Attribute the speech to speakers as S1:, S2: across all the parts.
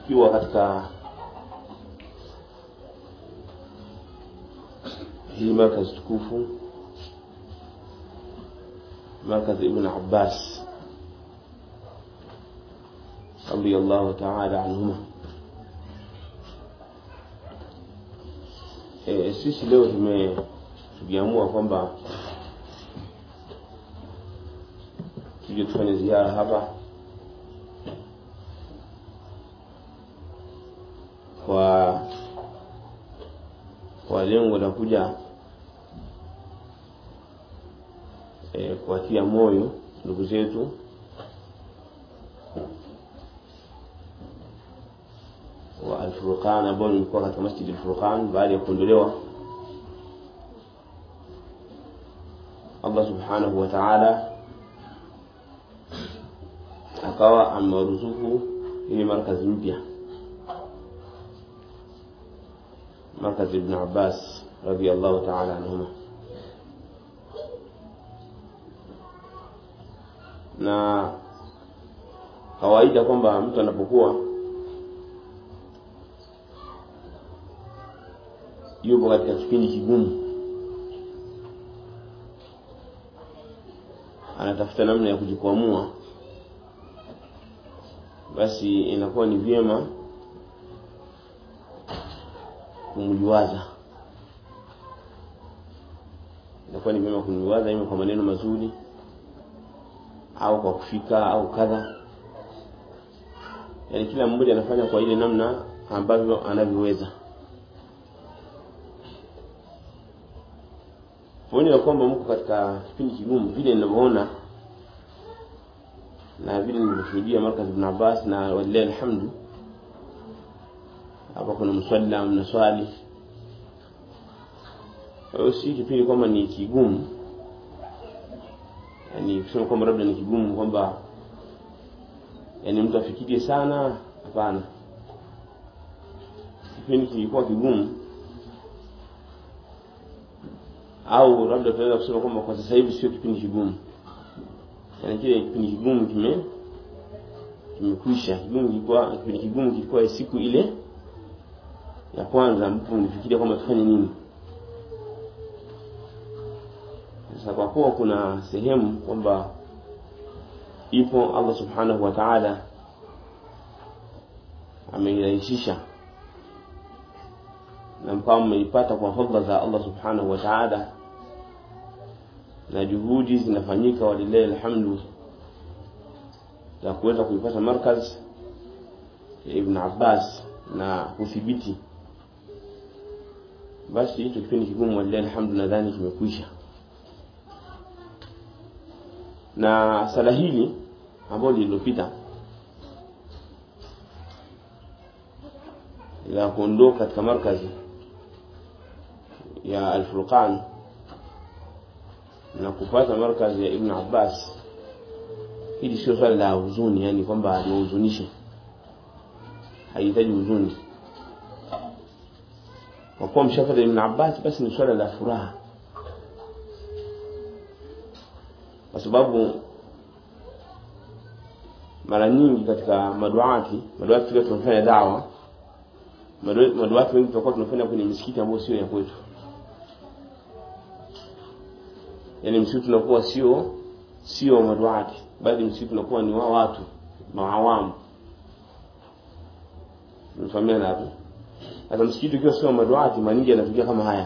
S1: tukiwa katika hii markaz tukufu markaz ibn abbas radiyallahu ta'ala anhuma e, sisi leo tume tuliamua kwamba tuje tufanye ziara hapa kwa kwa lengo la kuja e, kuwatia moyo ndugu zetu wa Al-Furqan ambao nilikuwa katika Masjid Al-Furqan baada ya kuondolewa Allah Subhanahu wa Ta'ala akawa amewaruzuku hii markazi mpya markazi Ibn Abbas radiyallahu ta'ala anhuma na kawaida kwamba mtu anapokuwa yupo katika kipindi kigumu anatafuta namna ya kujikwamua basi inakuwa ni vyema kumliwaza inakuwa ni vyema kumliwaza ima kwa maneno mazuri au kwa kufika au kadha yaani kila mmoja anafanya kwa ile namna ambavyo anavyoweza pamoja na kwamba mko katika kipindi kigumu vile ninavyoona na vile nilivyoshuhudia markaz ibn Abbas na walillahi alhamdu hapa kuna mswala mnaswali hiyo si kipindi kwamba ni kigumu yani kusema kwamba labda ni kigumu kwamba yani mtu afikirie sana hapana kipindi kilikuwa kigumu au labda tunaweza kusema kwamba kwa sasa hivi sio kipindi kigumu yani kile kipindi kigumu kime kimekwisha kigumu kilikuwa kipindi kigumu kilikuwa siku ile ya kwanza ambapo nilifikiria kwamba tufanye nini sasa kwa kuwa kuna sehemu kwamba ipo Allah subhanahu wa ta'ala ameirahisisha na mkawa mmeipata kwa fadhila za Allah subhanahu wa ta'ala na juhudi zinafanyika walillahi alhamdu za kuweza kuipata markaz ya Ibn Abbas na kudhibiti basi hicho kipindi kigumu walillahi alhamdu nadhani kimekwisha na sala hili ambalo lililopita la kuondoka katika markazi ya Al-Furqan na kupata markazi ya Ibn Abbas hili sio swala la huzuni yani kwamba lihuzunishe haihitaji huzuni kwa kuwa mshafata Ibn Abbas basi ni swala la furaha kwa sababu mara nyingi katika maduati maduati tukiwa tunafanya dawa maduati wengi tutakuwa tunafanya kwenye misikiti ambayo sio ya kwetu yani msikiti tunakuwa sio sio maduati bali msikiti tunakuwa ni wa watu maawamu mfahamiana hapo sasa msikiti ukiwa sio maduati mara nyingi yanatokea kama haya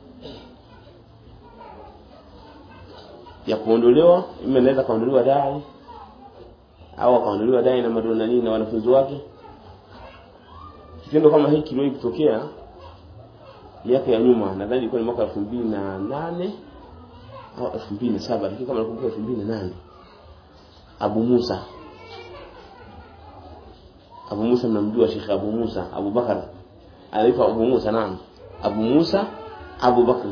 S1: ya kuondolewa ima inaweza kaondolewa dai au akaondolewa dai na madona nini na wanafunzi wake kitendo kama hiki kiliwahi kutokea miaka ya nyuma nadhani ilikuwa ni mwaka elfu mbili na nane au elfu mbili na saba lakini kama nakumbuka elfu mbili na nane Abu Musa Abu Musa mnamjua Sheikh Abu Musa Abu Bakar anaitwa Abu Musa naam Abu Musa Abu Bakr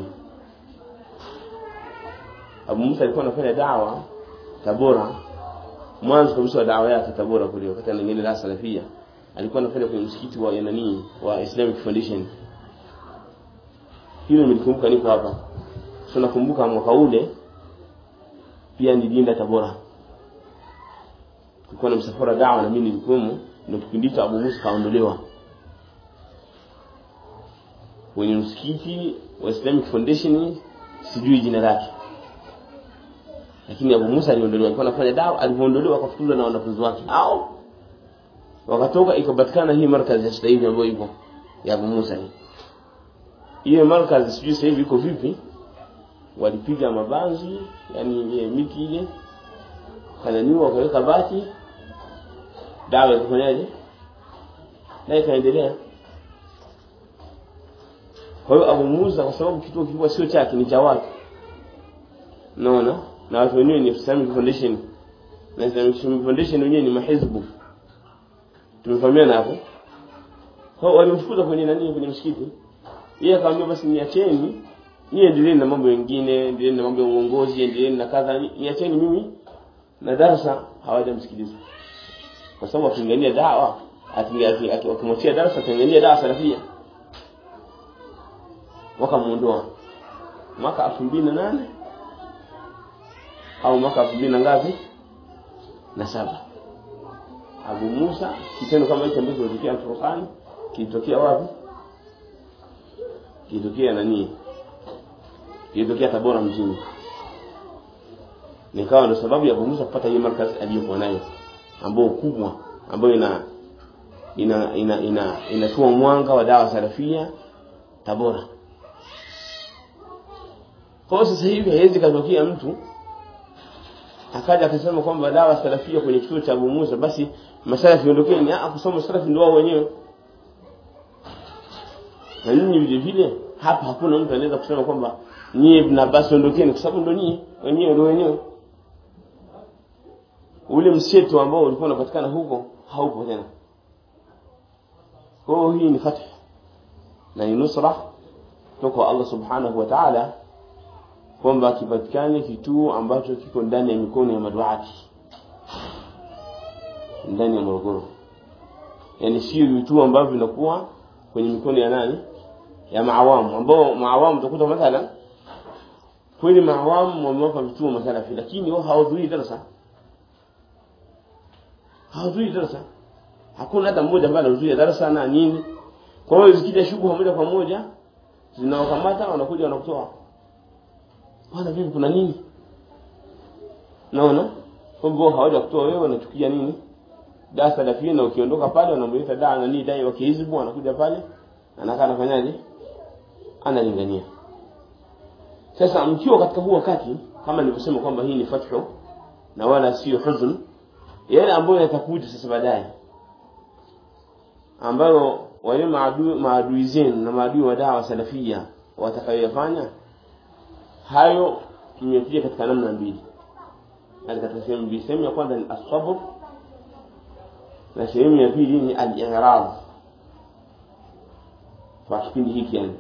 S1: Abu Musa alikuwa anafanya dawa Tabora mwanzo kabisa wa dawa yake Tabora kule wakati anaingia la salafia alikuwa anafanya kwenye msikiti wa nani wa Islamic Foundation hilo nilikumbuka niko hapa so nakumbuka mwaka ule pia nilienda Tabora kulikuwa na msafara dawa na mimi nilikuwemo ndio kipindi hicho Abu Musa kaondolewa kwenye msikiti wa Islamic Foundation sijui jina lake lakini Abu Musa aliondolewa alikuwa anafanya dawa alivyoondolewa akafukuzwa na wanafunzi wake hao wakatoka ikapatikana hii markazi ya sasa hivi ambayo ipo ya Abu Musa hii hiyo markazi sijui sasa hivi iko vipi walipiga mabanzi yani ile miti ile kananiwa wakaweka bati dawa ikafanyaje na ikaendelea kwa hiyo Abu Musa kwa sababu kituo kilikuwa sio chake ni cha watu naona na watu wenyewe ni Islamic Foundation na Islamic Foundation wenyewe ni mahizbu tumefahamiana hapo kwa walimfukuza kwenye nani kwenye msikiti yeye akamwambia basi niacheni niye endeleeni na mambo mengine endeleeni na mambo ya uongozi endeleeni na kadha niacheni mimi na darasa hawajamsikiliza kwa sababu akingania dawa akimwachia darasa akingania dawa salafia wakamuondoa mwaka elfu mbili na nane au mwaka elfu mbili na ngapi na saba Abu Musa kitendo kama hicho ambacho kilitokea Furqan kilitokea wapi kilitokea nani kilitokea Tabora mjini nikawa ndo sababu ya Abu Musa kupata hiyo markazi aliyokuwa nayo ambayo kubwa ambayo ina ina ina ina inatoa mwanga wa dawa salafia Tabora kwa sasa hivi haiwezi katokea mtu akaja akasema kwamba dawa salafia kwenye kituo cha Abu Musa basi masalafi ondokeni ah kusoma salafi ndio wao wenyewe na nyinyi vile vile hapa hakuna mtu anaweza kusema kwamba nyie Ibn Abbas ondokeni kwa sababu ndio nyie wenyewe ndio wenyewe ule mseto ambao ulikuwa unapatikana huko haupo tena kwa hiyo hii ni fatha na ni nusra kutoka Allah subhanahu wa ta'ala kwamba kipatikane kituo ambacho kiko ndani ya mikono ya maduati ndani ya Morogoro yani sio vituo ambavyo vinakuwa kwenye mikono ya nani ya maawamu ambao maawamu utakuta mathalan kweli maawamu wamewapa vituo masalafi lakini wao hawahudhurii darasa hawahudhurii darasa hakuna hata mmoja ambaye anahudhuria darasa na nini kwa hiyo zikija shughuli moja kwa moja zinawakamata wanakuja wanakutoa bwana vipi kuna nini naona kwamba hawaja kutoa wewe wanachukia nini darasa la na ukiondoka pale wanamuita daa nani dai wa kihizbu anakuja pale anakaa anafanyaje analingania sasa mkiwa katika huu wakati kama nilivyosema kwamba hii ni fathu na wala sio huzn yale ambayo yatakuja sasa baadaye ambayo wale maadui maadui zenu na maadui wa dawa salafia watakayoyafanya hayo imekuja katika namna mbili yani katika sehemu mbili sehemu ya kwanza ni asabr na sehemu ya pili ni al-i'rad kwa kipindi hiki yani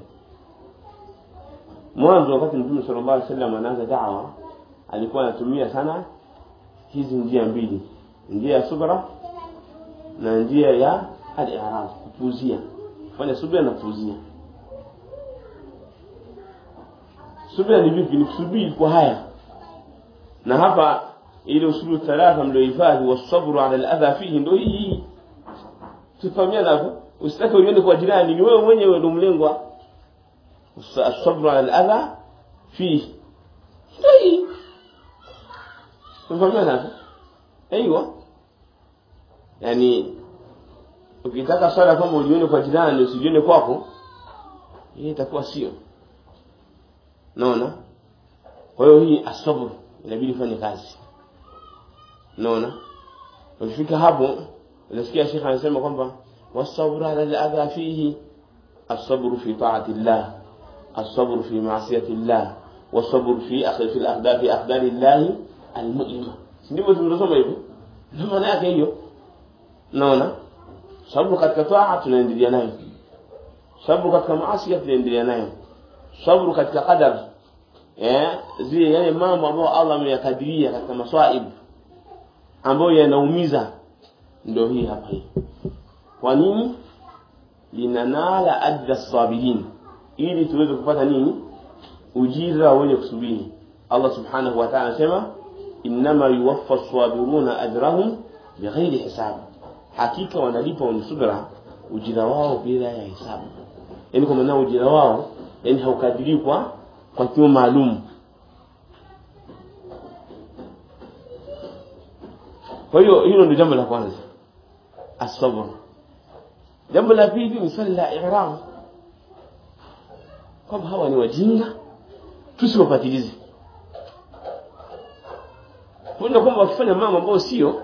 S1: mwanzo wakati mtume sallallahu alaihi wasallam anaanza da'wa alikuwa anatumia sana hizi njia mbili njia ya subra na njia ya al-i'rad kupuzia kufanya subra na kupuzia subira ni vipi ni kusubiri kwa haya na hapa ile usulu thalatha mliohifadhi wasabru ala aladha fihi ndio hii tufahamiana hapo usitake uende kwa jirani ni wewe mwenyewe ndio mlengwa asabru ala aladha fihi ndio hii tufahamiana hapo aiywa yani ukitaka swala kama ulione kwa jirani usijione kwako hii itakuwa sio naona kwa hiyo hii asabr inabidi fanye kazi naona ukifika hapo unasikia shekha anasema kwamba wasabru ala al-adha fihi الصبر في طاعة الله الصبر في معصية الله والصبر في أخذ في الأخدار في أقدار الله المؤلمة ndivyo tunasoma hivyo ndio maana yake hiyo naona sababu katika taa tunaendelea nayo sababu katika maasi tunaendelea nayo sabru katika qadar eh zile yale mambo ambayo Allah ameyakadiria katika maswaib ambayo yanaumiza ndio hii hapa hii kwa nini linanala ajra sabirin ili tuweze kupata nini ujira wenye kusubiri Allah subhanahu wa ta'ala anasema inma yuwaffa as-sabiruna ajrahum bighairi hisab hakika wanalipa wenye subra ujira wao bila ya hesabu yani kwa maana ujira wao yani haukadiriwi kwa kwa kimo maalum kwa hiyo hilo ndio jambo la kwanza asabr jambo la pili ni swali la i'ram kwamba hawa ni wajinga tusiwapatilize kuona kwamba wakifanya mambo ambayo sio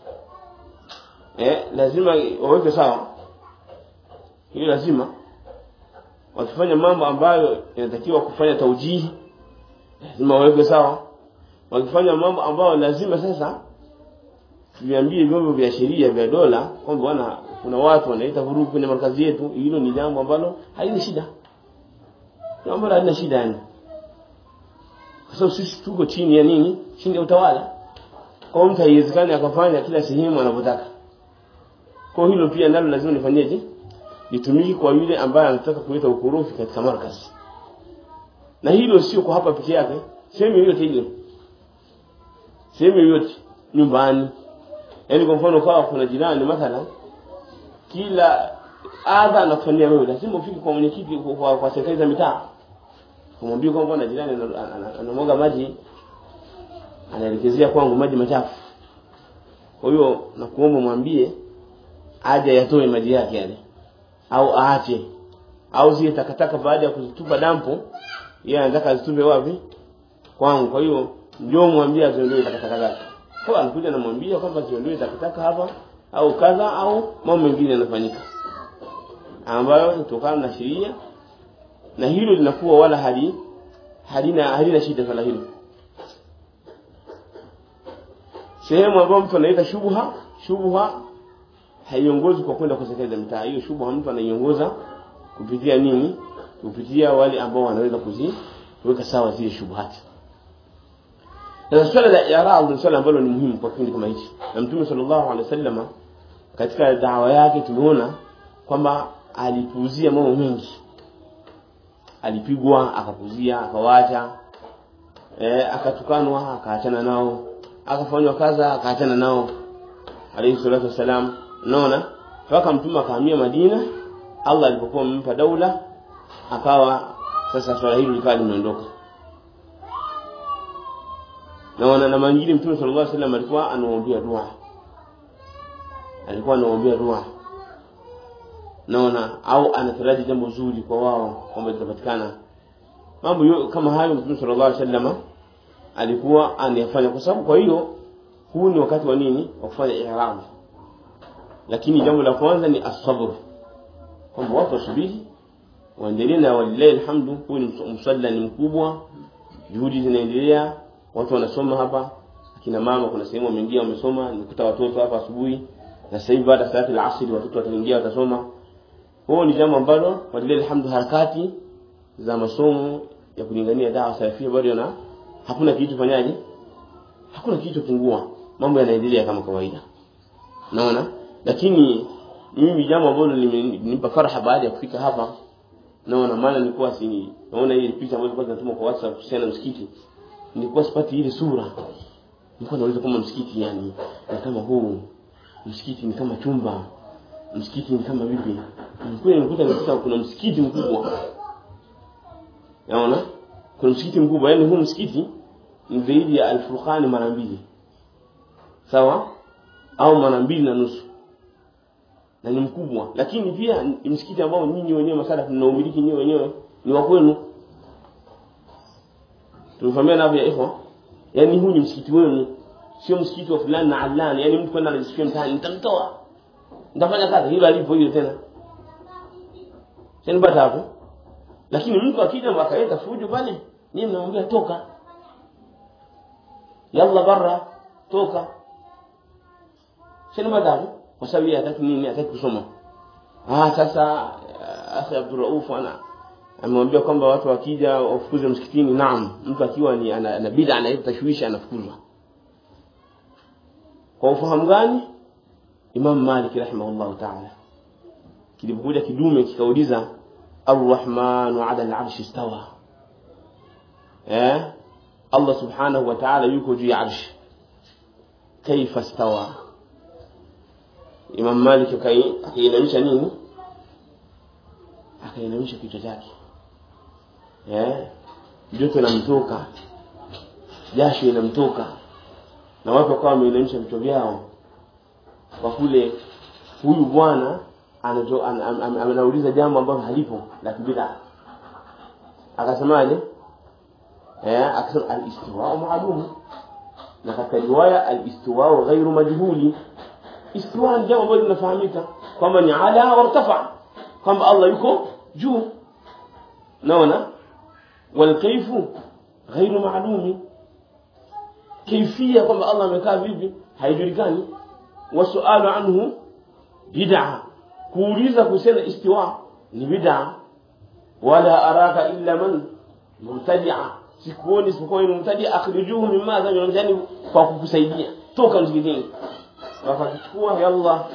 S1: eh, lazima waweke sawa hiyo lazima wakifanya mambo ambayo inatakiwa kufanya taujihi lazima waweke sawa wakifanya mambo ambayo lazima sasa tuviambie vyombo vya sheria vya dola kwamba bwana kuna watu wanaita vurugu kwenye markazi yetu hilo ni jambo ambalo halina shida jambo ambalo halina shida yani kwa sababu sisi tuko chini ya nini chini ya utawala kwa mtu haiwezekani akafanya kila sehemu anavyotaka kwa hilo pia nalo lazima nifanyeje litumiki kwa yule ambaye anataka kuleta ukorofi katika markazi na hilo sio kwa hapa peke yake sehemu yoyote ile sehemu yoyote nyumbani yaani kwa mfano kawa kuna jirani mathalan kila adha anakufanyia wewe lazima ufike kwa mwenyekiti kwa, kwa, kwa serikali za mitaa kumwambia kwamba na jirani anamwaga maji anaelekezea kwangu maji machafu kwa hiyo nakuomba mwambie aje yatoe maji yake yale au aache au zile takataka baada ya kuzitupa dampo yeye anataka azitupe wapi kwangu kwa hiyo njoo mwambie aziondoe takataka zake kwa anakuja namwambia kwamba ziondoe takataka hapa au kadha au mambo mengine yanafanyika ambayo kutokana na sheria na hilo linakuwa wala hali halina halina shida swala hilo sehemu ambayo mtu anaita shubha shubha haiongozi kwa kwenda kwa serikali za mitaa hiyo shubha mtu anaiongoza kupitia nini kupitia wale ambao wanaweza kuziweka sawa zile shubhati sasa swala la i'rad ni swala ambalo ni muhimu kwa kipindi kama hichi na mtume sallallahu alaihi wasallam katika dawa yake tumeona kwamba alipuuzia mambo mengi alipigwa akapuzia akawacha eh akatukanwa akaachana nao akafanywa kaza akaachana nao alayhi salatu wasalam unaona mpaka mtume akahamia Madina Allah alipokuwa amempa daula akawa sasa swala hili likawa limeondoka naona na mangine mtume sallallahu alaihi wasallam alikuwa anaombea dua alikuwa anaombea dua naona au anataraji jambo zuri kwa wao kwamba litapatikana mambo kama hayo mtume sallallahu alaihi wasallam alikuwa anayafanya kwa sababu kwa hiyo huu ni wakati wa nini wa kufanya ihram lakini jambo la kwanza ni asabr kwamba watu wasubiri waendelee na walillahi alhamdu huu ni msalla ni mkubwa juhudi zinaendelea watu wanasoma hapa akina mama kuna sehemu wameingia wamesoma nikuta watoto hapa asubuhi na sasa hivi baada ya salati al-asr watoto wataingia watasoma huo ni jambo ambalo walillahi alhamdu harakati za masomo ya kulingania dawa salafia bado na hakuna kitu fanyaje hakuna kitu pungua mambo yanaendelea kama kawaida naona lakini mimi jambo ambalo limenipa faraha baada ya kufika hapa naona maana nilikuwa si naona ile picha ambazo kwanza natuma kwa WhatsApp kuhusiana na msikiti nilikuwa sipati ile sura nilikuwa nauliza kama msikiti yani ni kama huu msikiti ni kama chumba msikiti ni kama vipi kweli nilikuta nikuta kuna msikiti mkubwa naona kuna msikiti mkubwa yani huu msikiti ni zaidi ya alfurqani mara mbili sawa au mara mbili na nusu na ni mkubwa lakini pia ni msikiti ambao nyinyi wenyewe masala mnaumiliki nyinyi wenyewe ni wa kwenu tumefahamiana hapo ya ikhwa yani huu ni msikiti wenu sio msikiti wa fulani na alani yani mtu kwenda anajisikia mtaani nitamtoa nitafanya kazi hilo alipo hiyo tena sasa hapo lakini mtu akija akaleta fujo pale nyinyi mnamwambia toka yalla barra toka sina madhabu kwa sababu yeye hataki nini hataki kusoma ah sasa akhi Abdul Rauf ana amemwambia kwamba watu wakija wafukuze msikitini naam mtu akiwa ni ana, ana bid'a analeta tashwishi anafukuzwa kwa ufahamu gani Imam Malik rahimahullah ta'ala kilipokuja kidume kikauliza Ar-Rahman 'ala al-'arshi istawa eh Allah subhanahu wa ta'ala yuko juu ya arshi kaifa istawa Imam Malik akai- akainamisha nini akainamisha kichwa chake eh joto inamtoka jasho inamtoka na watu wakawa wameinamisha vichwa vyao kwa kule huyu bwana anacho- an- an- an- anauliza jambo ambalo halipo la kibida akasemaje eh akasema al-istiwa maalum na katika riwaya al-istiwa ghairu majhuli istiwa ni jambo ambalo linafahamika kwamba ni ala wartafa kwamba Allah yuko juu naona والكيف غير معلوم كيفية كما الله amekaa vipi haijulikani wasualu anhu bid'a kuuliza kusema istiwa ni bid'a wala araka illa man mubtadi'a sikuoni isipokuwa ni mubtadi akhrijuhu mimma dhani kwa kukusaidia toka msikitini wakakuchukua yalla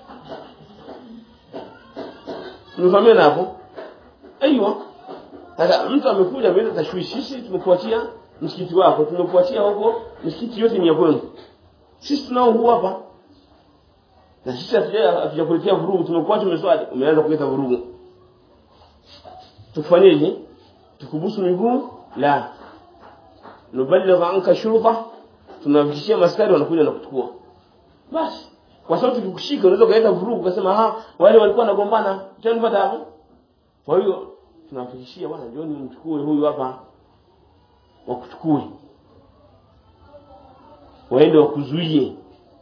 S1: Nimefahamia hapo? Aiywa. Sasa mtu amekuja mbele tashwishi sisi tumekuachia msikiti wako, tumekuachia huko msikiti yote ni ya kwenu. Sisi tunao huu hapa. Na sisi hatuja- hatujakuletea vurugu, tumekuacha umeswali, umeanza kuleta vurugu. Tufanyeje? Tukubusu miguu? La. Nuballigha anka shurta, tunafikishia maskari wanakuja na kuchukua. Basi. Kwa sababu tukikushika unaweza kuleta vurugu ukasema ha wale walikuwa wanagombana, tunapata hapo. Kwa hiyo tunawafikishia bwana John mchukue huyu hapa wakuchukue waende wakuzuie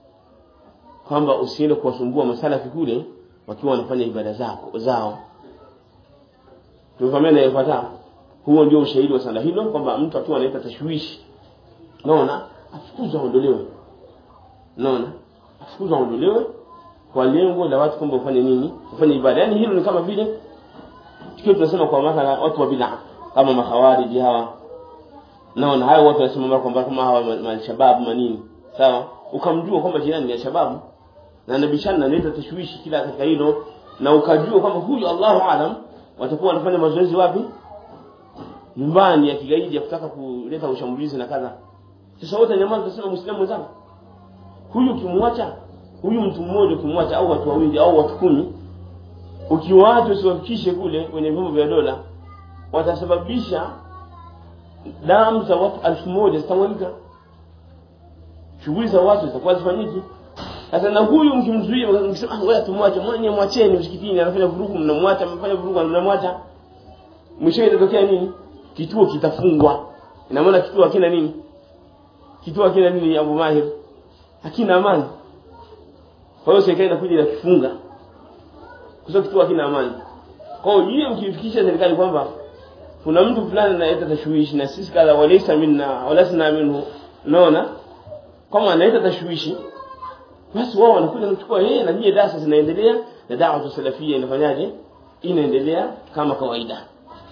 S1: kwamba usiende kuwasumbua masalafi kule wakiwa wanafanya ibada zako zao tumefahamia na ifuata huo ndio ushahidi wa sala hilo kwamba mtu akiwa analeta tashwishi naona afukuzwe aondolewe naona afukuzwe aondolewe kwa lengo la watu kwamba ufanye nini ufanye ibada yani hilo ni kama vile tukiwa tunasema kwa mathala watu wa bid'a kama makhawariji hawa naona hayo watu wanasema mara kwamba kama hawa ma- malshabab manini sawa ukamjua kwamba jirani ni shababu na nabishana na naleta tashwishi kila katika hilo na ukajua kwamba huyu Allahu alam watakuwa wanafanya mazoezi wapi nyumbani ya kigaidi ya kutaka kuleta ushambulizi na kadha sasa wote nyamaza tunasema muislamu mwenzangu huyu ukimwacha huyu mtu mmoja ukimwacha au watu wawili au watu kumi ukiwaacha usiwafikishe kule kwenye vyombo vya dola watasababisha damu za watu elfu moja zitamwagika shughuli za watu zitakuwa zifanyiki sasa na huyu mkimzuia mkisema ah ngoja tumwache mwenye mwacheni msikitini anafanya vurugu mnamwacha mnafanya vurugu mnamwacha mwisho itatokea nini kituo kitafungwa ina maana kituo hakina nini kituo hakina nini Abu Mahir hakina amani kwa hiyo serikali inakuja inakifunga kwa sababu kituo hakina amani kwa hiyo yeye mkifikisha serikali kwamba kuna mtu fulani analeta tashwishi na sisi kadha walaysa minna walasna minhu unaona kama analeta tashwishi basi wao wanakuja kuchukua yeye na nyie darasa zinaendelea na da'wa salafia inafanyaje inaendelea kama kawaida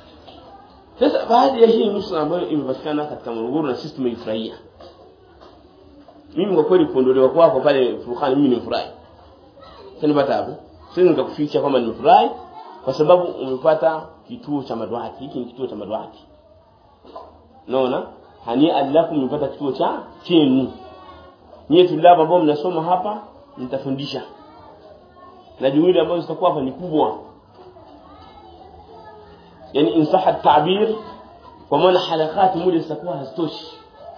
S1: sasa baadhi ya hii nusra ambayo imepatikana katika Morogoro na sisi tumeifurahia mimi kwa kweli kuondolewa kwako pale Furqan mimi nimefurahi sanipata hapo sisi nikakuficha kwamba nimefurahi kwa sababu umepata kituo cha madawati hiki ni kituo cha madawati naona hani alafu umepata kituo cha chenu nyie tulaba ambao mnasoma hapa mtafundisha na juhudi ambazo zitakuwa hapa ni kubwa yani insaha tabir kwa maana halakati moja zitakuwa hazitoshi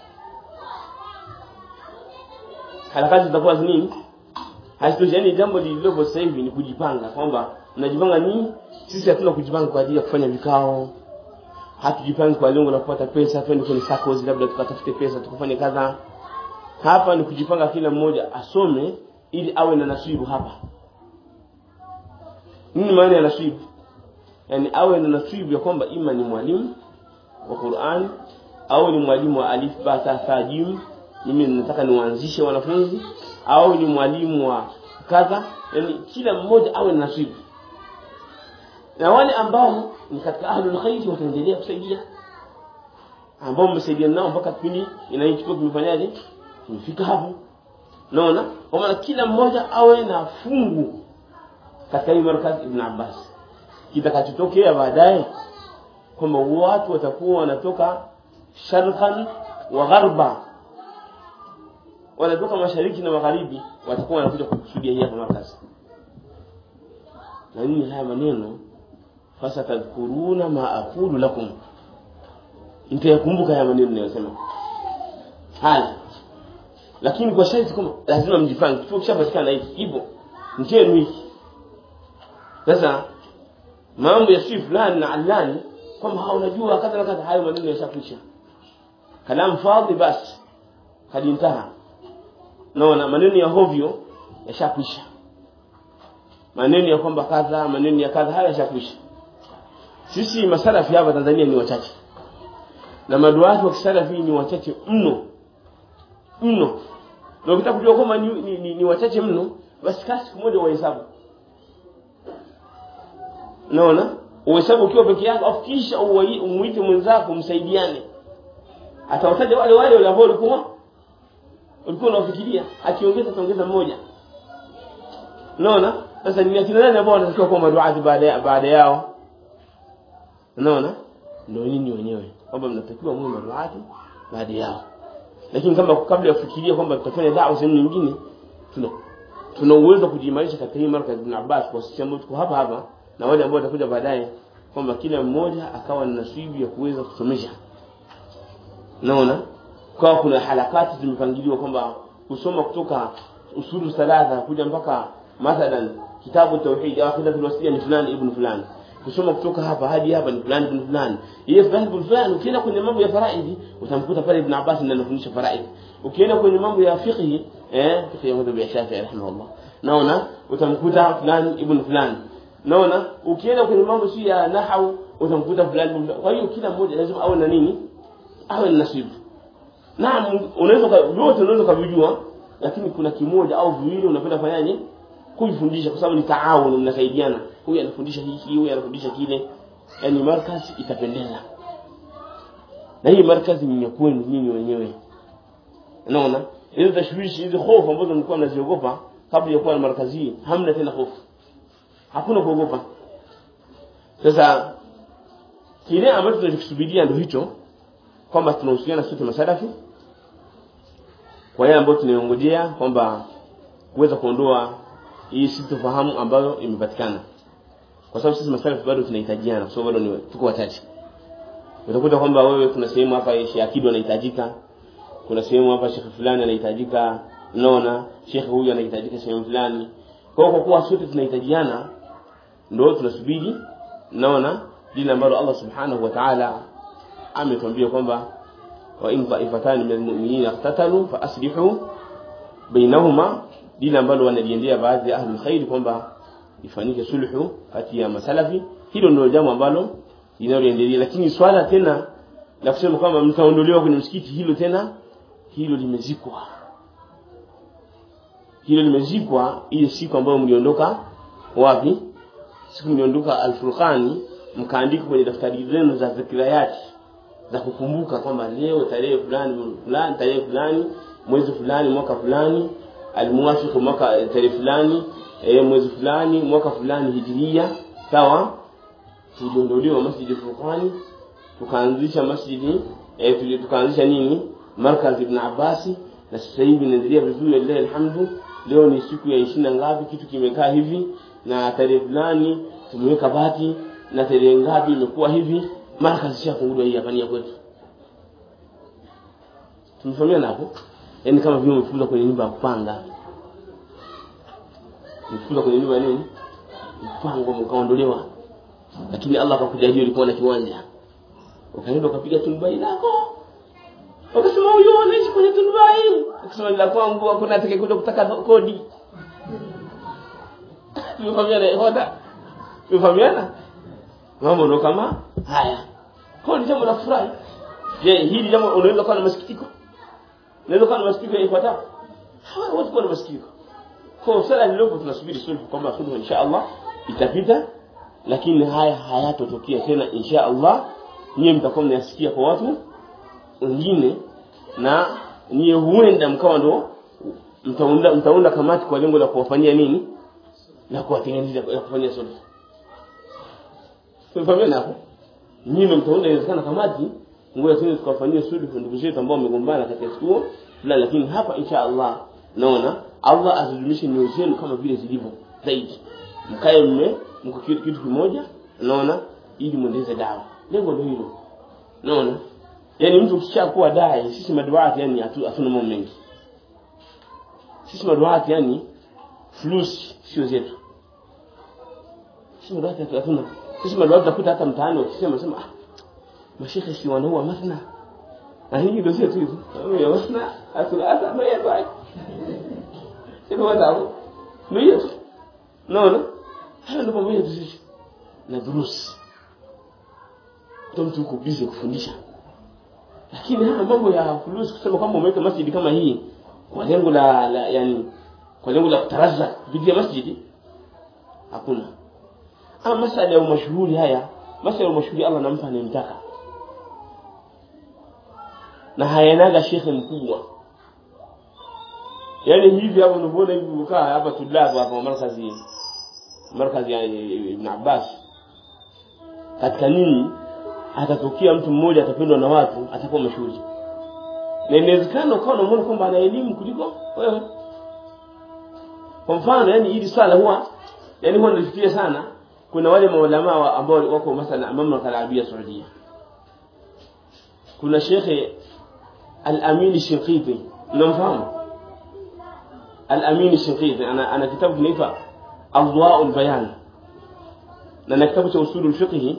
S1: harakati zitakuwa nini hazitoshi yani jambo lililopo sasa hivi ni kujipanga kwamba mnajipanga nini sisi hatuna kujipanga kwa ajili ya kufanya vikao hatujipangi kwa lengo la kupata pesa twende kwenye SACCOS labda tukatafute pesa tukafanye kadha hapa ni kujipanga kila mmoja asome ili awe na nasibu hapa nini maana ya nasibu yani awe na nasibu ya kwamba ima ni mwalimu wa Qur'an au ni mwalimu wa alif ba ta tha jim mimi nataka niwaanzishe wanafunzi au ni mwalimu wa kadha yani kila mmoja awe na nasibu na wale ambao ni katika ahlul khair wataendelea kusaidia ambao mmesaidia nao mpaka kipindi inaichukua tumefanyaje tumefika hapo naona kwa maana kila mmoja awe na fungu katika hii markaz ibn Abbas kitakachotokea baadaye kwamba watu watakuwa wanatoka sharqan wa gharba wanatoka mashariki na magharibi watakuwa wanakuja kukusudia hii hapa markazi na nini haya maneno fasatadhkuruna ma aqulu lakum mtayakumbuka haya maneno ninayosema haya lakini kwa sharti kwamba lazima mjipange kituo kishapatikana hiki hivyo njenu hiki sasa mambo ya si fulani na alani kwamba unajua kadha na kadha hayo maneno yashakwisha kalam fadhi basi kadintaha naona maneno ya hovyo yashakwisha maneno ya kwamba kadha maneno ya kadha haya yashakwisha sisi masalafi hapa Tanzania ni wachache na maduati wa kisalafi ni wachache mno mno na ukitaka kujua kwamba ni, ni, ni, ni wachache mno basi kaa siku moja wahesabu naona uhesabu ukiwa peke yako afu kisha umuite mwenzako msaidiane atawataja wale wale wale ambao ulikuwa ulikuwa unafikiria akiongeza ataongeza mmoja unaona sasa ni akina nani ambao wanatakiwa kuwa maduati baada baada yao unaona ndio nini wenyewe kwamba mnatakiwa muwe maduati baada yao lakini kama kabla ya kufikiria kwamba tutafanya da'wa sehemu nyingine tuna tuna uwezo kujiimarisha katika hii markaz ibn Abbas kwa sisi ambao tuko hapa hapa na wale ambao watakuja baadaye kwamba kila mmoja akawa na nasibu ya kuweza kusomesha naona kwa kuna halakati zimepangiliwa kwamba kusoma kutoka usulu salata kuja mpaka mathalan kitabu tauhid au aqidatul wasiliya ni fulani ibn fulani kusoma kutoka hapa hadi hapa ni fulani ibn fulani yeye fulani ibn fulani ukienda kwenye mambo ya faraidi utamkuta pale ibn Abbas ndiye anafundisha faraidi ukienda kwenye mambo ya fiqh eh fiqh ya madhhabi ya Shafi'i rahimahullah naona utamkuta fulani ibn fulani naona ukienda kwenye mambo si ya nahau utamkuta fulani ibn kwa hiyo kila mmoja lazima awe na nini awe na nasibu naam unaweza vyote unaweza kuvijua lakini kuna kimoja au viwili unapenda fanyaje kujifundisha kwa sababu ni taawun mnasaidiana huyu anafundisha hiki huyu anafundisha kile yani markaz itapendeza na hii markazi ni kwenu nyinyi wenyewe unaona hizo tashwishi hizo hofu ambazo mlikuwa mnaziogopa kabla ya kuwa na markazi hii hamna tena hofu hakuna kuogopa sasa kile ambacho tunakisubiria ndio hicho kwamba tunahusiana sote masalafi kwa yale ambayo tunayongojea kwamba kuweza kuondoa hii sitofahamu ambayo imepatikana kwa sababu sisi masalafi bado tunahitajiana kwa sababu bado ni tuko wachache utakuta kwamba wewe kuna sehemu hapa Sheikh Akidu anahitajika kuna sehemu hapa Sheikh fulani anahitajika naona Sheikh huyu anahitajika sehemu fulani kwa hiyo kwa kuwa sote tunahitajiana ndio tunasubiri naona lile ambalo Allah subhanahu wa ta'ala ametuambia kwamba wa in ta'ifatan min almu'minina iqtatalu fa aslihu bainahuma lile ambalo wanaliendea baadhi ya ahlul khair kwamba ifanyike sulhu kati ya masalafi hilo ndio jambo ambalo linaloendelea lakini swala tena la kusema kwamba mtaondolewa kwenye msikiti hilo tena hilo limezikwa hilo limezikwa ile siku ambayo mliondoka wapi siku mliondoka al-Furqani mkaandika kwenye daftari zenu za zikirayati za kukumbuka kwamba leo tarehe fulani fulani tarehe fulani mwezi fulani mwaka fulani almuwafiq mwaka tarehe fulani e, mwezi fulani mwaka fulani hijiria sawa tuliondolewa masjidi Furqani tukaanzisha masjidi e, tukaanzisha nini markaz ibn Abbasi na sasa hivi inaendelea vizuri lillahi alhamdu leo ni siku ya ishirini ngapi kitu kimekaa hivi na tarehe fulani tumeweka bati na tarehe ngapi imekuwa hivi markaz ishafunguliwa hii hapa ni ya kwetu tumefahamiana hapo yani kama vile umefuza kwenye nyumba ya kupanga umefuza kwenye nyumba ya nini mpango mkaondolewa lakini Allah akakujalia ulikuwa na kiwanja ukaenda ukapiga tunubai lako ukasema huyo anaishi kwenye tunubai ukasema la kwangu hakuna atakayekuja kutaka kodi tumefahamiana hoda tumefahamiana mambo ndo kama haya kwa ni jambo la furahi je hili jambo unaweza kuwa na masikitiko unaweza kuwa na masikitiko yafuatayo hawa watu kuwa na masikitiko kwa sala lilopo tunasubiri sulhu kwamba sulhu insha Allah itapita lakini haya hayatotokea tena insha Allah nyie mtakuwa mnasikia kwa watu wengine na nyie huenda mkawa ndo mtaunda mtaunda kamati kwa lengo la kuwafanyia nini na kuwatengeneza la kufanyia sulhu tumefahamia hapo nyinyi mtaunda inawezekana kamati ngoja tuende tukawafanyia sulhu ndugu zetu ambao wamegombana katika kituo fulani lakini hapa insha Allah naona Allah azidumishe nyoyo zenu kama vile zilivyo zaidi mkae mme mko kitu kitu kimoja naona ili muendeleze dawa lengo ndio hilo naona yani mtu ukishakuwa dai sisi maduati yani hatu- hatuna mambo mengi sisi maduati yani flus sio zetu sisi maduati hatu- hatuna sisi maduati tunakuta hata mtaani wakisema sema ah mashekhe si wanaua mathna na hii ndio sio tu hizo ya mathna asulasa ndio ya baki ndio wadau ndio naona hayo ndio mambo yetu sisi na durusi ndio mtu uko busy kufundisha lakini haya mambo ya fulusi kusema kwamba umeweka masjidi kama hii kwa lengo la, la yani kwa lengo la kutaraza kupitia masjidi hakuna ama masala ya umashuhuri haya masala ya umashuhuri Allah anampa anayemtaka na hayanaga shekhe mkubwa yani hivi hapo unavyoona hivi ukaa hapa tulabu hapa markazi markazi ya Ibn Abbas katika nini atatokea mtu mmoja atapendwa na watu atakuwa mashuhuri na inawezekana ukawa unamwona kwamba ana elimu kuliko wewe kwa mfano yani hili swala huwa yani huwa nalifikiria sana kuna wale maulama wa- ambao wako masala mamlaka al-arabia saudia kuna shekhe al-amin shinqiti mnamfahamu al-amin shinqiti ana ana kitabu kinaitwa adwa'ul bayan na na kitabu cha usulul fiqh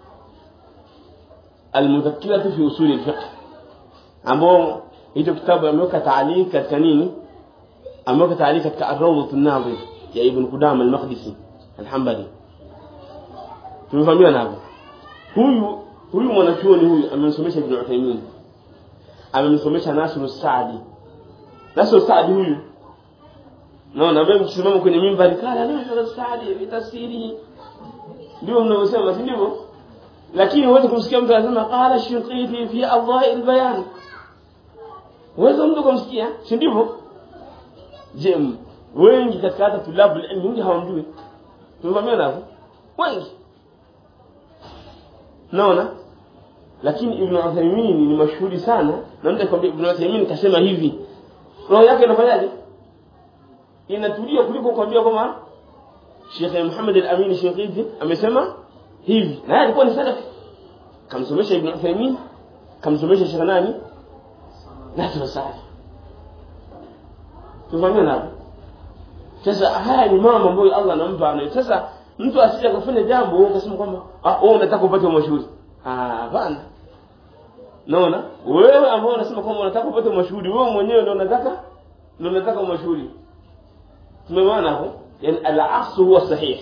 S1: المذكرة في أصول الفقه ambao hicho kitabu ameweka taaliq katika nini ameweka taaliq katika ar-rawdat an-nadhir ya ibn Qudama al-Maqdisi al-Hanbali tumefahamiana hapo huyu huyu mwanachuoni huyu amemsomesha ibn Uthaymeen amemsomesha Nasr as-Saadi Nasr as-Saadi huyu naona ambaye mkisimama kwenye mimbari kala Nasr as-Saadi fi tafsiri ndio mnavyosema si ndivyo lakini huwezi kumsikia mtu anasema qala shinqiti fi adha'i bayan huwezi mtu kumsikia si ndivyo je wengi katika hata tulabu ilmu wengi hawamjui tumevamia hapo wengi naona lakini ibn Uthaymeen ni mashuhuri sana na mtu akwambia ibn Uthaymeen kasema hivi roho yake inafanyaje inatulia kuliko kukwambia kwamba Sheikh Muhammad al-Amin Shinqiti amesema hivi na yeye alikuwa ni salafi kamsomesha ibn Uthaymeen kamsomesha Sheikh nani Nasr Saadi tufahamia hapo sasa haya ni mambo ambayo Allah anampa anayo sasa mtu asije akafanya jambo wewe ukasema kwamba ah wewe unataka upate mashuhuri ah hapana naona wewe ambao unasema kwamba unataka upate mashuhuri wewe mwenyewe ndio unataka ndio unataka mashuhuri tumeona hapo yani al-aqs huwa sahih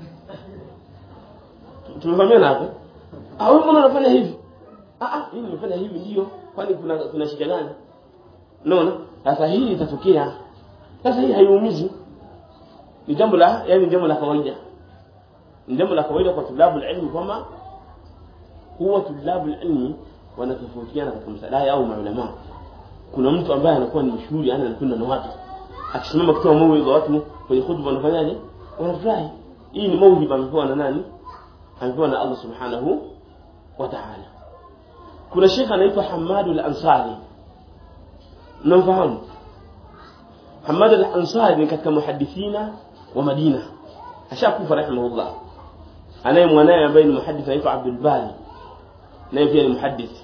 S1: tumefahamiana hapo ah wewe mbona unafanya hivi ah ah mimi nimefanya hivi ndio kwani kuna kuna shida gani unaona sasa hii itatokea sasa hii haiumizi ni jambo la yani jambo la kawaida ni jambo la kawaida kwa tulabu ilmu kwamba huwa tulabu ilmi wanatofautiana katika msadaya au maulama kuna mtu ambaye anakuwa ni mshuhuri yani anakwenda na watu akisimama kutoa mauidha watu kwenye khutba wanafanyaje wanafurahi hii ni mauhiba amepewa na nani amepewa na Allah subhanahu wa ta'ala kuna shekh anaitwa Hamad al-Ansari mnamfahamu Hamad al-Ansari ni katika muhadithina wa Madina ashakufa rahimahullah anaye mwanaye ambaye ni muhadith anaitwa Abdul Bari naye pia ni muhadith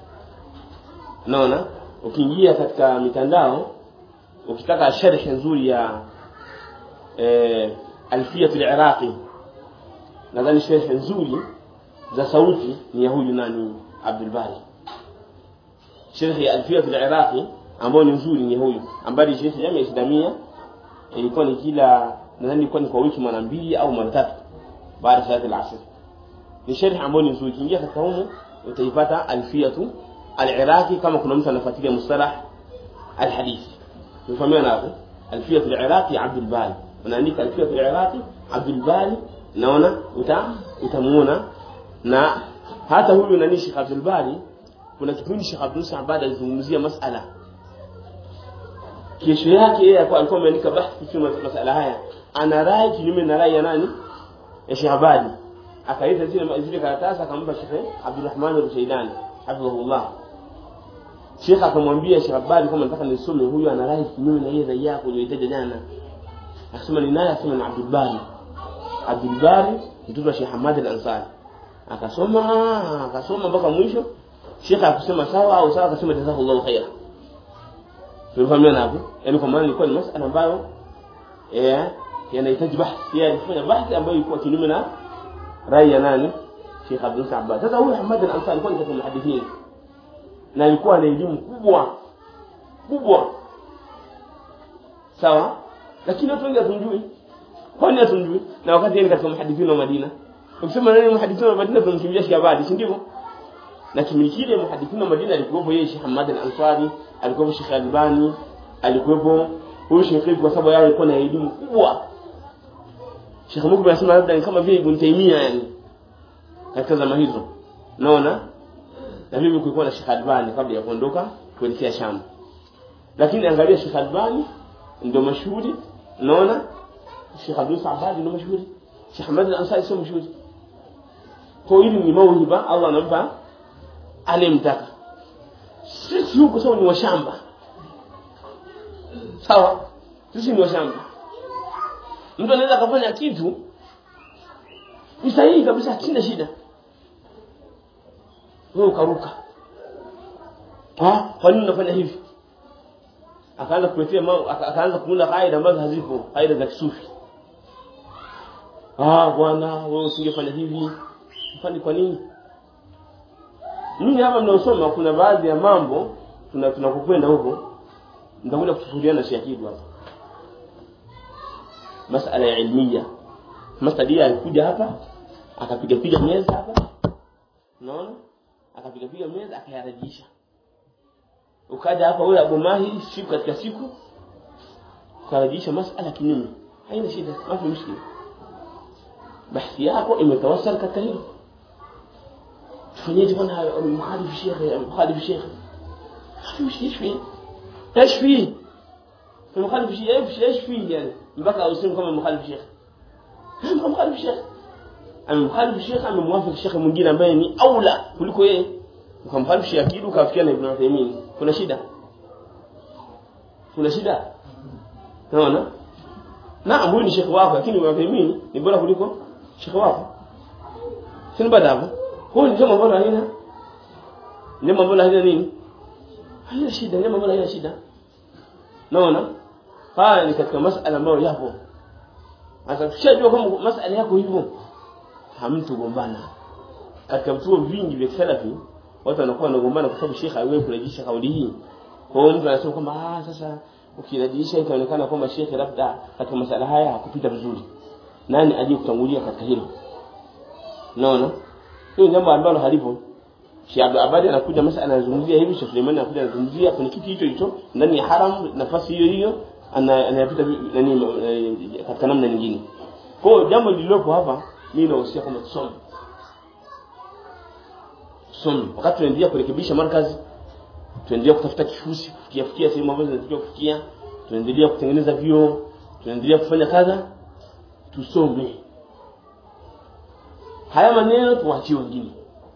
S1: naona ukiingia katika mitandao ukitaka sharh nzuri ya eh, alfiyat al-Iraqi nadhani sharh nzuri za sauti ni ya huyu nani Abdul Bari sharh ya alfiyat al-Iraqi ambayo ni nzuri ni huyu ambaye sharh ya Islamia ilikuwa ni kila nadhani ilikuwa ni kwa wiki mara mbili au mara tatu baada ya al-asr ni sharh ambayo ni nzuri kiingia katika humo utaipata alfiyatu al-Iraqi kama kuna mtu anafuatilia mustalah al-hadith tufahamia hapo alfiyatu al-Iraqi Abdul Bari unaandika alfiyatu al-Iraqi Abdul Bari naona uta utamuona na hata huyu nani Sheikh Abdul Bari kuna kipindi Sheikh Abdul Saabad alizungumzia masala kesho yake yeye alikuwa ameandika bahthi kwa masala haya ana rai kinyume na rai ya nani ya Sheikh Abadi akaita zile zile karatasi akampa Sheikh Abdul Rahman al-Shaydani hafidhahullah Sheikh akamwambia Sheikh Abadi kama nataka nisome huyu ana rai kinyume na ile rai yako uliyoitaja jana akasema ni naye akasema ni Abdul Bari Abdul Bari mtoto wa Sheikh Hamad al-Ansari akasoma akasoma mpaka mwisho Sheikh akusema sawa au sawa akasema jazakallahu khaira tulifahamiana hapo yani kwa maana ilikuwa ni masala ambayo eh yanahitaji bahthi yeye alifanya bahthi ambayo ilikuwa kinyume na rai ya nani Sheikh Abdul Sabbad sasa huyu Hamad al-Ansari alikuwa ni katika muhadithini na alikuwa na elimu kubwa kubwa sawa lakini watu wengi hatumjui kwani hatumjui na wakati yeye katika muhadithini wa Madina ukisema nani muhadithini wa Madina tunamkimbia Sheikh Abadi si ndivyo na kipindi kile muhadithini wa Madina alikuwepo yeye Sheikh Hamad al-Ansari alikuwepo Sheikh Albani alikuwepo huyu Sheikh kwa sababu yeye alikuwa na elimu kubwa Sheikh Mukbil anasema labda ni kama vile Ibn Taymiyyah yani katika zama hizo naona na mimi kulikuwa na Sheikh Albani kabla ya kuondoka kuelekea Sham lakini angalia Sheikh Albani ndio mashuhuri naona Sheikh Abdul Saabadi ndio mashuhuri Sheikh Ahmad al-Ansari sio mashuhuri kwa hili ni mauhiba Allah anampa anemtaka sisi huko sawa ni washamba sawa sisi ni washamba mtu anaweza kufanya kitu ni sahihi kabisa hakina shida wewe ukaruka ah kwa nini unafanya hivi akaanza kuletea mambo akaanza kuunda kaida ambazo hazipo kaida za kisufi ah bwana wewe usingefanya hivi ufanye kwa nini mimi hapa mnaosoma kuna baadhi ya mambo tuna tunakokwenda huko nitakuja kufufuliana na Sheikh hapa masala ya ilmia masala alikuja hapa akapiga piga meza hapa unaona akapiga piga meza akayarejisha ukaja hapa wewe Abu Mahi siku katika siku ukarejisha masala kinyume haina shida mafi mushkila bahthi yako imetawasal katika hilo tufanyeje bwana mkhalifu shekhe mkhalifu shekhe mafi mushkila ايش فيه ايش فيه المخالف شيء ايش ايش فيه يعني mpaka useme kama mkhalifu shekhe mkhalifu shekhe amemkhalifu shekhe amemwafiki shekhe mwingine ambaye ni aula kuliko yeye ukamkhalifu shekhe akidu ukafikia na Ibn Uthaymeen kuna shida kuna shida unaona naam huyu ni shekhe wako lakini Ibn Uthaymeen ni bora kuliko shekhe wako si baada hapo huyu ni jambo ambalo halina jambo ambalo halina nini halina shida jambo ambalo halina shida naona haya ni katika masala ambayo yapo sasa tushajua kwamba masala yako hivyo hamtogombana katika vituo vingi vya salafi watu wanakuwa wanagombana kwa sababu shekhe haiwezi kurejesha kauli hii kwa hiyo mtu anasema kwamba ah sasa ukirejesha itaonekana kwamba shekhe labda katika masala haya hakupita vizuri nani aje kutangulia katika hilo unaona hiyo jambo ambalo halipo Sheikh Abdul Abadi anakuja masa anazungumzia hivi Sheikh Suleiman anakuja anazungumzia kwenye kiti hicho hicho ndani ya haram nafasi hiyo hiyo anayapita nani katika namna nyingine kwa hiyo jambo lililopo hapa mimi nahusia kwamba tusome tusome wakati tunaendelea kurekebisha markazi tunaendelea kutafuta kifusi kufikia fikia sehemu ambazo zinatakiwa kufikia tunaendelea kutengeneza vyoo tunaendelea kufanya kadha tusome haya maneno tuwaachie wengine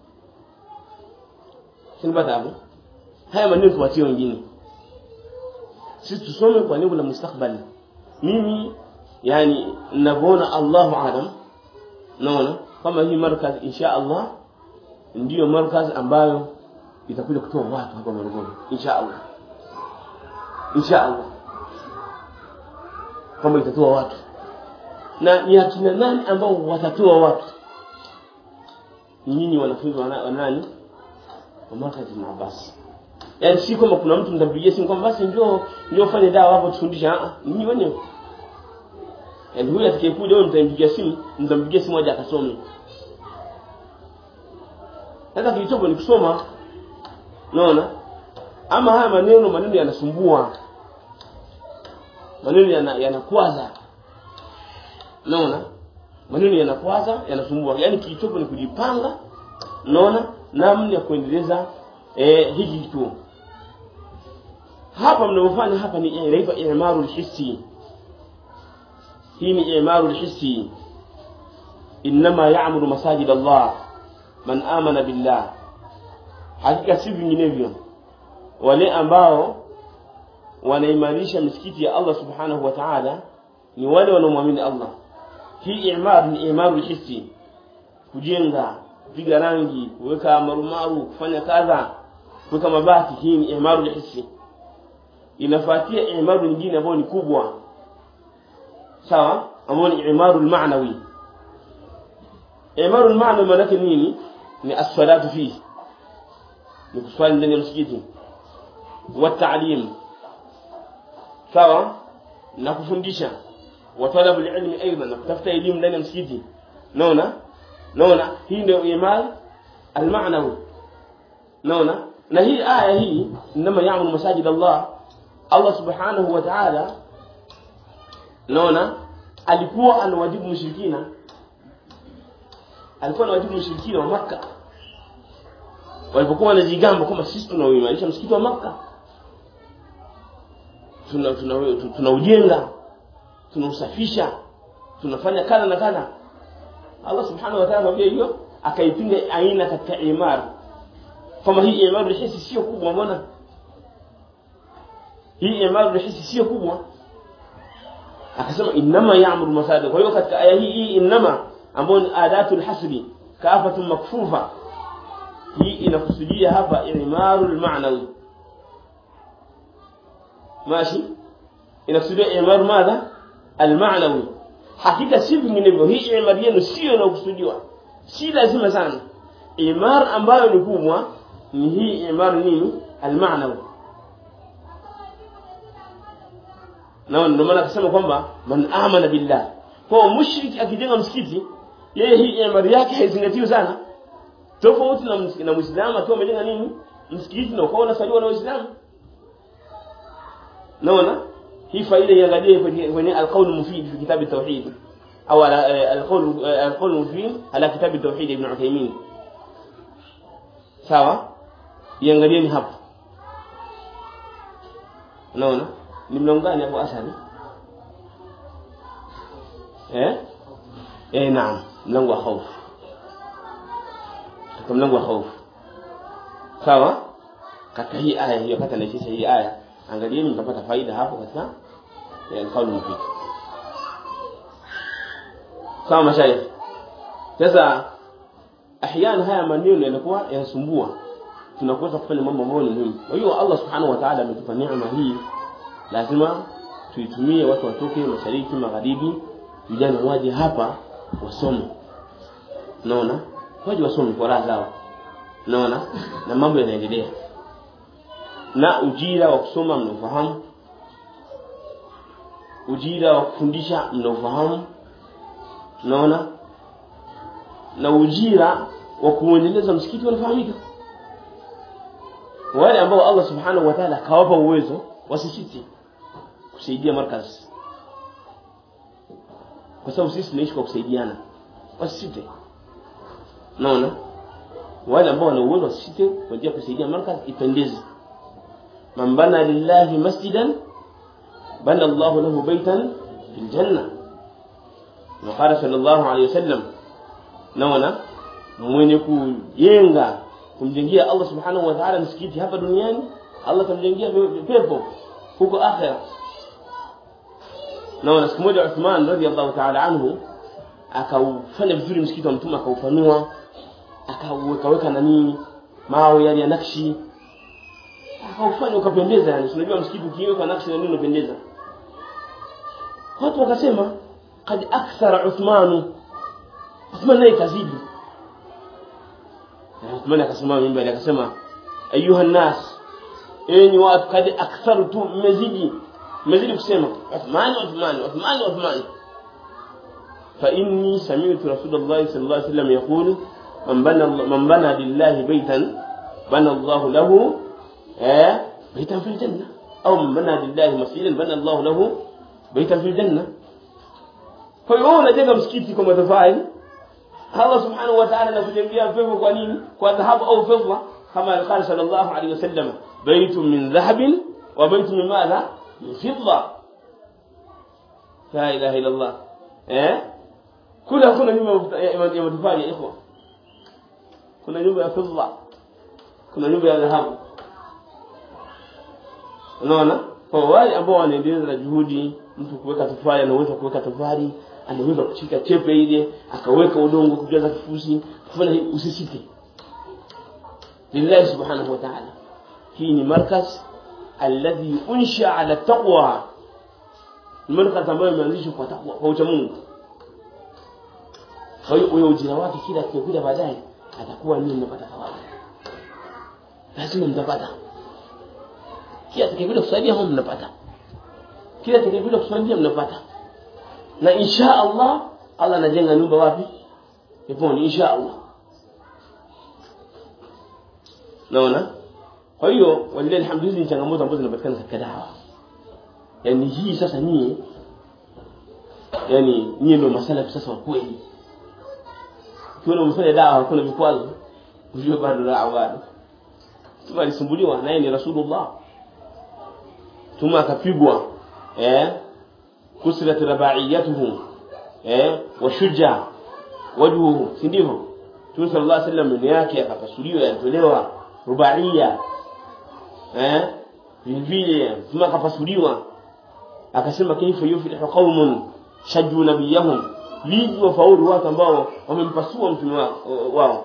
S1: sinipata hapo haya maneno tuwaachie wengine sisi tusome kwa lengo la mustakbali mimi yani ninavyoona Allahu alam naona kama hii markaz insha Allah ndiyo markaz ambayo itakuja kutoa watu hapa Morogoro insha Allah insha Allah kama itatoa watu na ni akina nani ambao watatoa watu nyinyi wanafunzi wa nani wa markaz Ibn Abbas yaani si kwamba kuna mtu mtampigia simu kwamba basi njoo njoo fanye dawa hapo tufundishe ah nyinyi wenyewe yaani huyu atakayekuja wewe mtampigia simu mtampigia simu aje akasome sasa kilichopo ni kusoma unaona ama haya maneno maneno yanasumbua maneno yana yanakwaza unaona maneno yanakwaza yanasumbua yaani kilichopo ni kujipanga unaona namna ya kuendeleza eh, hiki kituo hapa mnavyofanya hapa ni inaitwa imaru lhisi hii ni imaru lhisi inma ya'muru masajid Allah man amana billah hakika si vinginevyo wale ambao wanaimarisha misikiti ya Allah subhanahu wa ta'ala ni wale wanaomwamini Allah hii imar ni imarul hissi kujenga kupiga rangi kuweka marumaru kufanya kadha kuweka mabati hii ni imarul hissi inafuatia imaru nyingine ambayo ni kubwa sawa ambayo ni imarul ma'nawi imarul ma'nawi maana yake nini ni as-salatu fihi ni kuswali ndani ya msikiti wa ta'lim sawa na kufundisha wa talabu ilmi aidha na kutafuta elimu ndani ya msikiti naona naona hii ndio imar al-ma'nawi naona na hii aya hii inma ya'muru masajid Allah Allah subhanahu wa ta'ala naona alikuwa anawajibu mushrikina alikuwa anawajibu mushrikina wa Makka walipokuwa wanajigamba kwamba sisi tunauimarisha msikiti wa Makka tuna tunaujenga tuna tunausafisha tunafanya kadha na kadha Allah subhanahu wa ta'ala anambia hiyo akaipinga aina katika imar kama hii imar hisi sio kubwa mbona hii imar hisi sio kubwa akasema inma ya'muru masajid kwa hiyo katika aya hii hii inma ambayo ni adatul hasbi kafatu makfufa hii inakusudia hapa imarul ma'nawi ماشي inakusudia imar madha almaanawi hakika si vinginevyo hii imar yenu sio inakusudiwa si lazima sana imar ambayo ni kubwa ni hii imar nini almaanawi na ndio maana akasema kwamba man amana billah kwa mushrik akijenga msikiti yeye hii imar yake haizingatiwi sana tofauti na na muislamu akiwa amejenga nini msikiti na ukawa unasaliwa na waislamu naona hii faida iangalie kwenye kwenye alqaul mufid fi kitab at-tauhid au alqaul alqaul mufid ala kitab at-tauhid ibn Uthaymeen sawa iangalie ni hapo naona ni mlango gani hapo asali eh eh naam mlango wa hofu katika mlango wa hofu sawa katika hii aya hiyo kata naisha hii aya angalieni mtapata faida hapo katika alqaul mufid sawa mashayikh sasa ahyana haya maneno yanakuwa yanasumbua tunakosa kufanya mambo ambayo ni muhimu kwa hiyo Allah subhanahu wa ta'ala ametupa neema hii lazima tuitumie watu watoke mashariki magharibi vijana waje hapa wasome naona waje wasome kwa raha zao naona na mambo yanaendelea na ujira wa kusoma mnaofahamu ujira wa kufundisha mnaofahamu naona na ujira wa kuendeleza msikiti unafahamika wale ambao Allah subhanahu wa ta'ala kawapa uwezo wasisiti kusaidia markaz kwa sababu sisi tunaishi kwa kusaidiana wasisite naona wale ambao wana uwezo wasisite kwa njia kusaidia markaz ipendeze man bana lillahi masjidan bana Allah lahu baitan fil janna وقال صلى الله عليه وسلم naona mwenye kujenga kumjengea Allah subhanahu wa ta'ala msikiti hapa duniani Allah tamjengea pepo huko akhera naona siku moja Uthman radhiallahu ta'ala anhu akaufanya vizuri msikiti wa mtume akaufanua akauweka weka nani mawe yale ya nakshi akaufanya ukapendeza yani unajua msikiti ukiweka nakshi na nini unapendeza watu wakasema kad akthara Uthmanu Uthman naye kazidi Uthman akasimama mimbari akasema ayuha nas enyi watu kad akthartu mmezidi mmezidi kusema Uthman Uthman Uthman Uthman fa inni sami'tu Rasulullah sallallahu alaihi wasallam yaqulu man bana man bana lillahi baytan bana Allah lahu eh baytan fil janna au man bana lillahi masjidan bana Allah lahu baytan fil janna kwa hiyo unajenga msikiti kwa matofali Allah subhanahu wa ta'ala anakujengea pepo kwa nini kwa dhahabu au fedha kama alqala sallallahu alayhi wasallam baytun min dhahabin wa baytun min madha min fidda la ilaha illa Allah eh kula kuna nyumba ya matofali ya ikhwa kuna nyumba ya fedha kuna nyumba ya dhahabu unaona kwa wale ambao wanaendeleza na juhudi mtu kuweka tofali anaweza kuweka tofali anaweza kushika chepe ile akaweka udongo kujaza kifusi kufanya hivi usisite lillahi subhanahu wa ta'ala hii ni markaz alladhi unsha ala taqwa ni markaz ambayo imeanzishwa kwa taqwa kwa ucha Mungu kwa hiyo huyo ujira wake kila kila baadaye atakuwa nini mnapata thawabu lazima mtapata kila atakayekuja kusaidia huko mnapata kila atakayekuja kusaidia mnapata na insha Allah Allah anajenga nyumba wapi peponi insha Allah naona kwa hiyo walilahi alhamdu hizi ni changamoto ambazo zinapatikana katika dawa yani hii sasa nyie yani nyie ndio masala sasa wa kweli ukiona umefanya dawa hakuna vikwazo ujue bado dawa bado tuma alisumbuliwa naye ni rasulullah tuma akapigwa eh kusirat rabaiyatuhu eh washuja wajhuhu si ndivyo Mtume sallallahu alaihi wasallam ndio yake akapasuliwa yatolewa rubaiya eh vile tuma akapasuliwa akasema kaifa yuflihu qaumun shajju nabiyahum vipi wafaulu watu ambao wamempasua mtume wao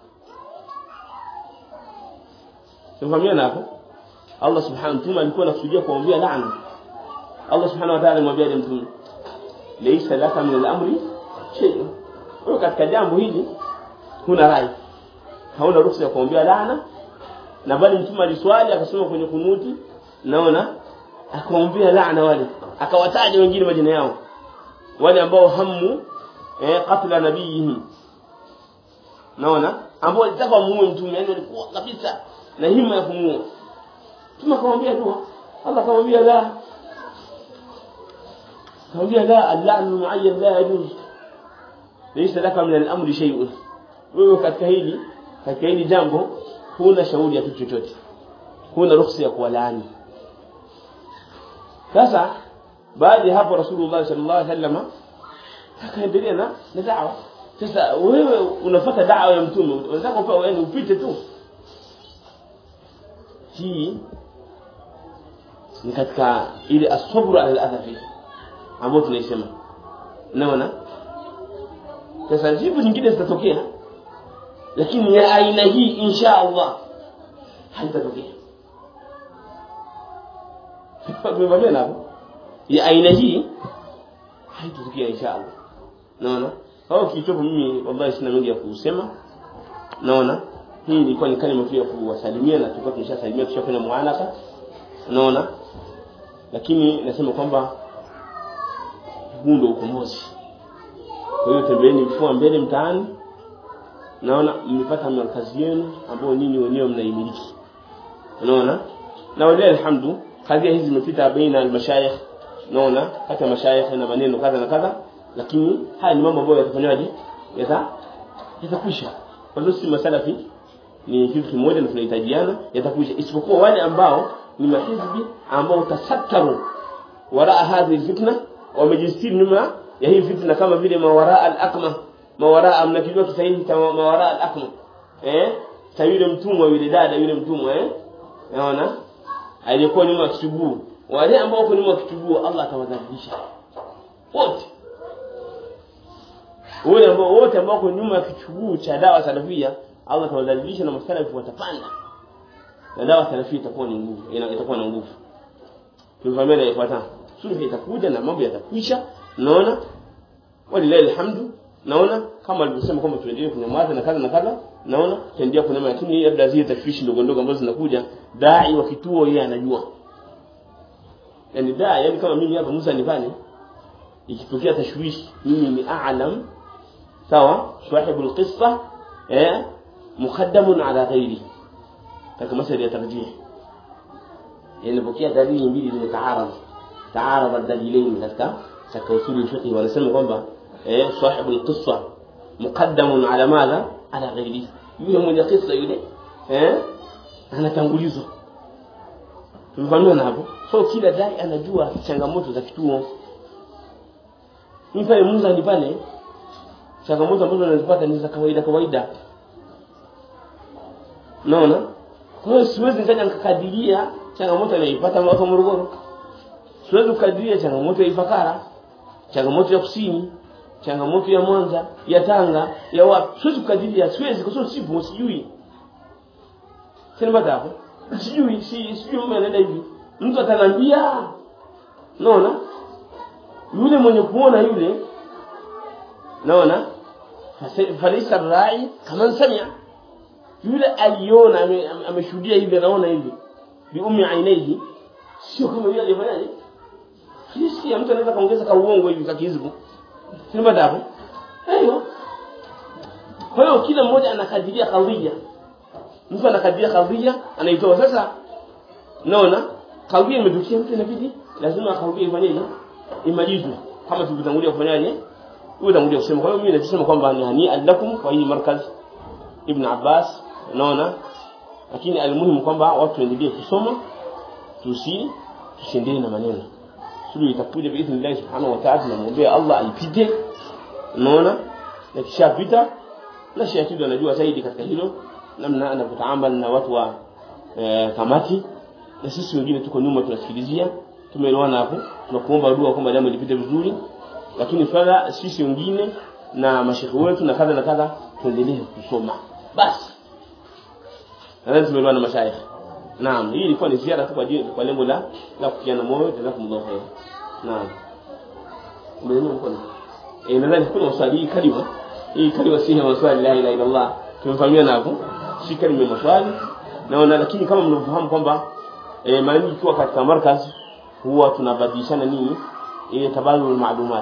S1: Tumfahamiana hapo Allah subhanahu wa ta'ala alikuwa anakusudia kuombea laana Allah subhanahu wa ta'ala alimwambia mtume laysa laka min al-amri shay'un wewe katika jambo hili huna rai hauna ruhusa ya kuombea laana na bali mtume aliswali akasoma kwenye kunuti naona akaombea laana wale akawataja wengine majina yao wale ambao hamu eh katla nabiyihi naona ambao walitaka muue mtume yani walikuwa kabisa na hima ya kumuua mtume akamwambia dua Allah akamwambia la akamwambia la al-la'n mu'ayyan la yajuz laysa laka min al-amri shay'un wewe katika hili katika hili jambo huna shauri ya kitu chochote huna ruhusa ya kuwalaani sasa baada ya hapo rasulullah sallallahu alaihi wasallam akaendelea na na da'wa sasa wewe unafuata da'wa ya mtume unataka upewe wewe upite tu hii ni katika ile asabru ala al-adhafi ambayo tunaisema unaona sasa jibu nyingine zitatokea lakini ya aina hii insha Allah haitatokea tumevamia hapo ya aina hii haitatokea insha Allah naona au kichopo mimi wallahi sina mengi ya kusema naona hii ilikuwa ni kalima tu ya kuwasalimia na tulikuwa tumeshasalimia tushafanya muanaka naona lakini nasema kwamba huu ndio ukombozi kwa hiyo tembeeni mfua mbele mtaani naona mmepata markazi yenu ambayo nyinyi wenyewe mnaimiliki unaona na walilahi alhamdu kadhia hizi zimepita baina almashayikh naona kati ya mashayikh na maneno kadha na kadha lakini haya ni mambo ambayo yatafanywaje yata yatakwisha kwa hiyo si masalafi ni kitu kimoja na tunahitajiana yatakwisha isipokuwa wale ambao ni mahizbi ambao tasattaru waraa hadhi fitna wamejistiri nyuma ya hii fitna kama vile mawaraa al-aqma mawaraa mnakijua Kiswahili cha mawaraa al-aqma eh cha yule mtumwa yule dada yule mtumwa eh unaona aliyekuwa nyuma ya kitubuu wale ambao wako nyuma ya kitubuu Allah atawadhalilisha wote wale ambao wote ambao wako nyuma ya kitubuu cha dawa salafia Allah atawadhalilisha na masalafu watapanda na dawa salafia itakuwa ni nguvu itakuwa na nguvu tulifahamia ifuatana sulhu itakuja na mambo yatakwisha naona walilahi alhamdu naona kama alivyosema kwamba tuendelee kunyamaza na kadha na kadha naona tuendelee kunyamaza lakini labda zile tashwishi ndogo ndogo ambazo zinakuja dai wa kituo yeye anajua yani dai yani kama mimi hapa Musa nifanye ikitokea tashwishi mimi ni a'lam sawa sahibu alqissa eh muqaddamun ala ghairi kama masala ya tarjih yani pokea dalili mbili zimetaarad taarad ad-dalilain katika katika usuli al-fiqh wanasema kwamba eh sahibu al-qissa muqaddamun ala madha ala ghairi yule mwenye kisa yule eh anatangulizwa tumefahamiana hapo so kila dai anajua changamoto za kituo mimi pale Musa ni pale changamoto ambazo anazipata ni za kawaida kawaida naona kwa hiyo siwezi nikaja nikakadiria changamoto anaipata watu wa Morogoro siwezi kukadiria changamoto ya Ifakara changamoto ya Kusini changamoto ya Mwanza ya Tanga ya wapi siwezi kukadiria siwezi kwa sababu sipo sijui sina bada hapo sijui si sijui mambo yanaenda hivi mtu atanambia naona yule mwenye kuona yule naona falisa rai kama samia yule aliona ameshuhudia hivi anaona hivi bi ummi ainaihi sio kama yule alifanyaje sisi mtu anaweza kaongeza ka uongo hivi kakizbu sina bada hapo aiyo kwa hiyo kila mmoja anakadiria kadhia mtu anakadiria kadhia anaitoa sasa naona kadhia imetukia mtu inabidi lazima kadhia ifanyeje imalizwe kama tulivyotangulia kufanyaje huyo tangulia kusema kwa hiyo mimi nasema kwamba ni hani alakum kwa hii markaz ibn Abbas naona lakini almuhimu kwamba watu waendelee kusoma tusi tusiendelee na maneno suluhu itakuja biidhnillah subhanahu wa ta'ala tunamwombea Allah aipite unaona na kisha pita na shahidi anajua zaidi katika hilo namna anavyotaamala na watu wa e, kamati na sisi wengine tuko nyuma tunasikilizia tumeelewana hapo tunakuomba dua kwamba jambo lipite vizuri lakini swala sisi wengine na mashekhe wetu na kadha na kadha tuendelee kusoma basi nadhani tumeelewana mashaikh naam hii ilikuwa ni ziara tu kwa kwa lengo la la kukiana moyo jazakumullahu khair naam umeelewa mkono eh nadhani kuna maswali hii kalima hii kalima si maswali la ilaha illa allah tumefahamiana hapo si kalima maswali naona lakini kama mnavyofahamu kwamba eh mara nyingi ikiwa katika markaz huwa tunabadilishana nini ile tabadul maalumat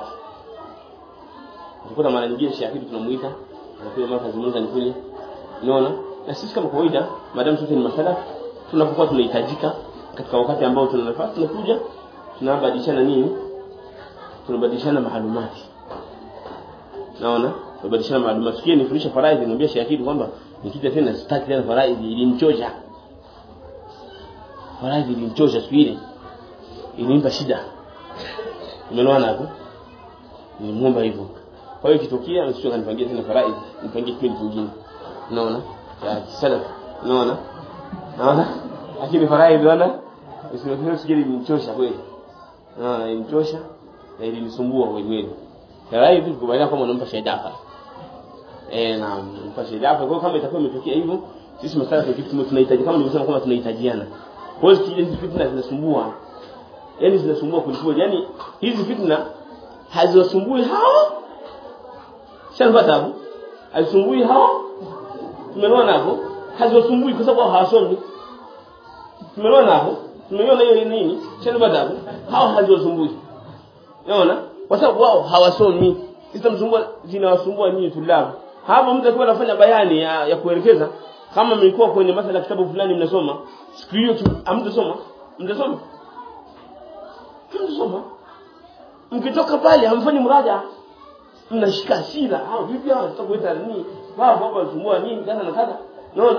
S1: ukuta mara nyingine shahidi tunamuita anakuja markaz mmoja ni kule unaona na sisi kama kawaida madam sote ni masala tunapokuwa tunahitajika katika wakati ambao tuna nafasi tunakuja tunabadilishana nini tunabadilishana maalumati naona tunabadilishana maalumati sikia nifundisha faraidhi niambia shahidi kwamba nikija tena sitaki tena faraidhi ilimchoja faraidhi ilimchoja siku ile ilimpa shida umeelewana hapo nilimwomba hivyo kwa hiyo kitokea msio kanipangia tena faraidhi nipangie kipindi kingine unaona ya salaf unaona naona lakini faraidhi wana usifikiri sikili ilimchosha kweli naona ilimchosha na ilinisumbua kweli faraidhi tukubaliana kama unampa shaidafa eh na unampa shaidafa kwa kama itakuwa imetokea hivyo sisi masala kwa kitu tunahitaji kama nilivyosema kama tunahitajiana kwa hiyo hizi fitna zinasumbua yani zinasumbua kuliko yani hizi fitna haziwasumbui hao shamba tabu hazisumbui hao tumeelewana hapo haziwasumbui kwa sababu hawasomi tumeelewana hapo tumeiona hiyo nini shamba tabu hao haziwasumbui unaona kwa sababu wao hawasomi zitamsumbua zinawasumbua nyinyi tulabu hapo mtu akiwa anafanya bayani ya, ya kuelekeza kama mlikuwa kwenye masala kitabu fulani mnasoma siku hiyo tu amtasoma mtasoma hamtasoma mkitoka pale hamfanyi mraja mnashika hasira au vipi hao tutakuita nini wao baba wanasumbua nini kadha na kadha unaona